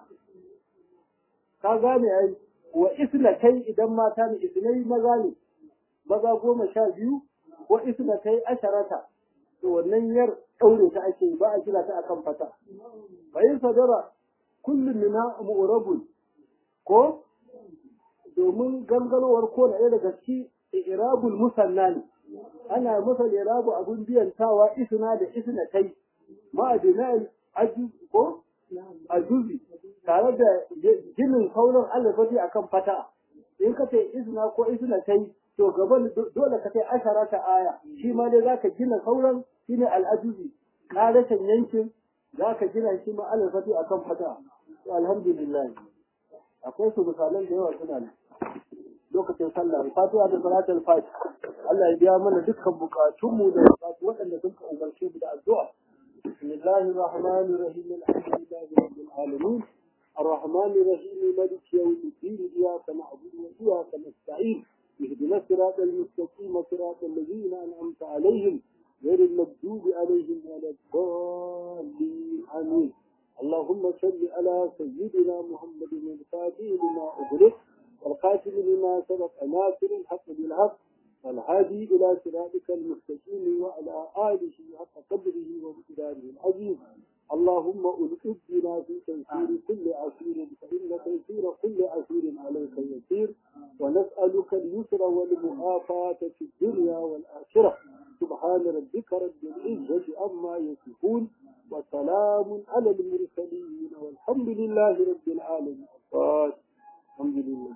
ka gane ai wa isna kai idan mata ne isnai maza ne maza goma sha biyu ko isna kai asharata to wannan yar daure ta ake ba a kira ta akan fata bayin sadara kullum mina mu'rabun ko domin gangarowar ko da daga ci irabul musanna ne ana masa irabu abun biyantawa isna da isna kai ma adinal aju ko ajuzi tare da ginin kaurin alifati akan fata in ka ce isna ko isna kai to gaban dole ka kai ashara ta aya shi ma dai zaka gina sauran shine al'ajuzi ƙarashin yankin zaka gina shi ma alfati akan fata to alhamdulillah akwai su misalan da yawa suna nan lokacin sallah fatiha da salatul fatiha Allah ya biya mana dukkan bukatunmu da bukatu waɗanda sun ka umarce mu da addu'a bismillahir rahmanir rahim alhamdulillahi rabbil alamin الرحمن الرحيم مالك يوم الدين إياك نعبد وإياك نستعين اهدنا الصراط المستقيم صراط الذين أنعمت عليهم غير المغضوب عليهم ولا الضالين آمين اللهم صل على سيدنا محمد الفاتح لما أغلق والقاتل لما سبق ناصر الحق بالحق والهادي إلى صراطك المستقيم وعلى آله حق قدره ومقداره العظيم اللهم ألقد بنا في تيسير كل عسير فإن تيسير كل عسير عليك يسير ونسألك اليسر والمعافاة في الدنيا والآخرة سبحان ربك رب العزة عما يصفون وسلام على المرسلين والحمد لله رب العالمين الحمد لله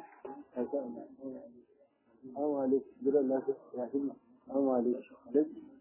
السلام عليكم السلام عليكم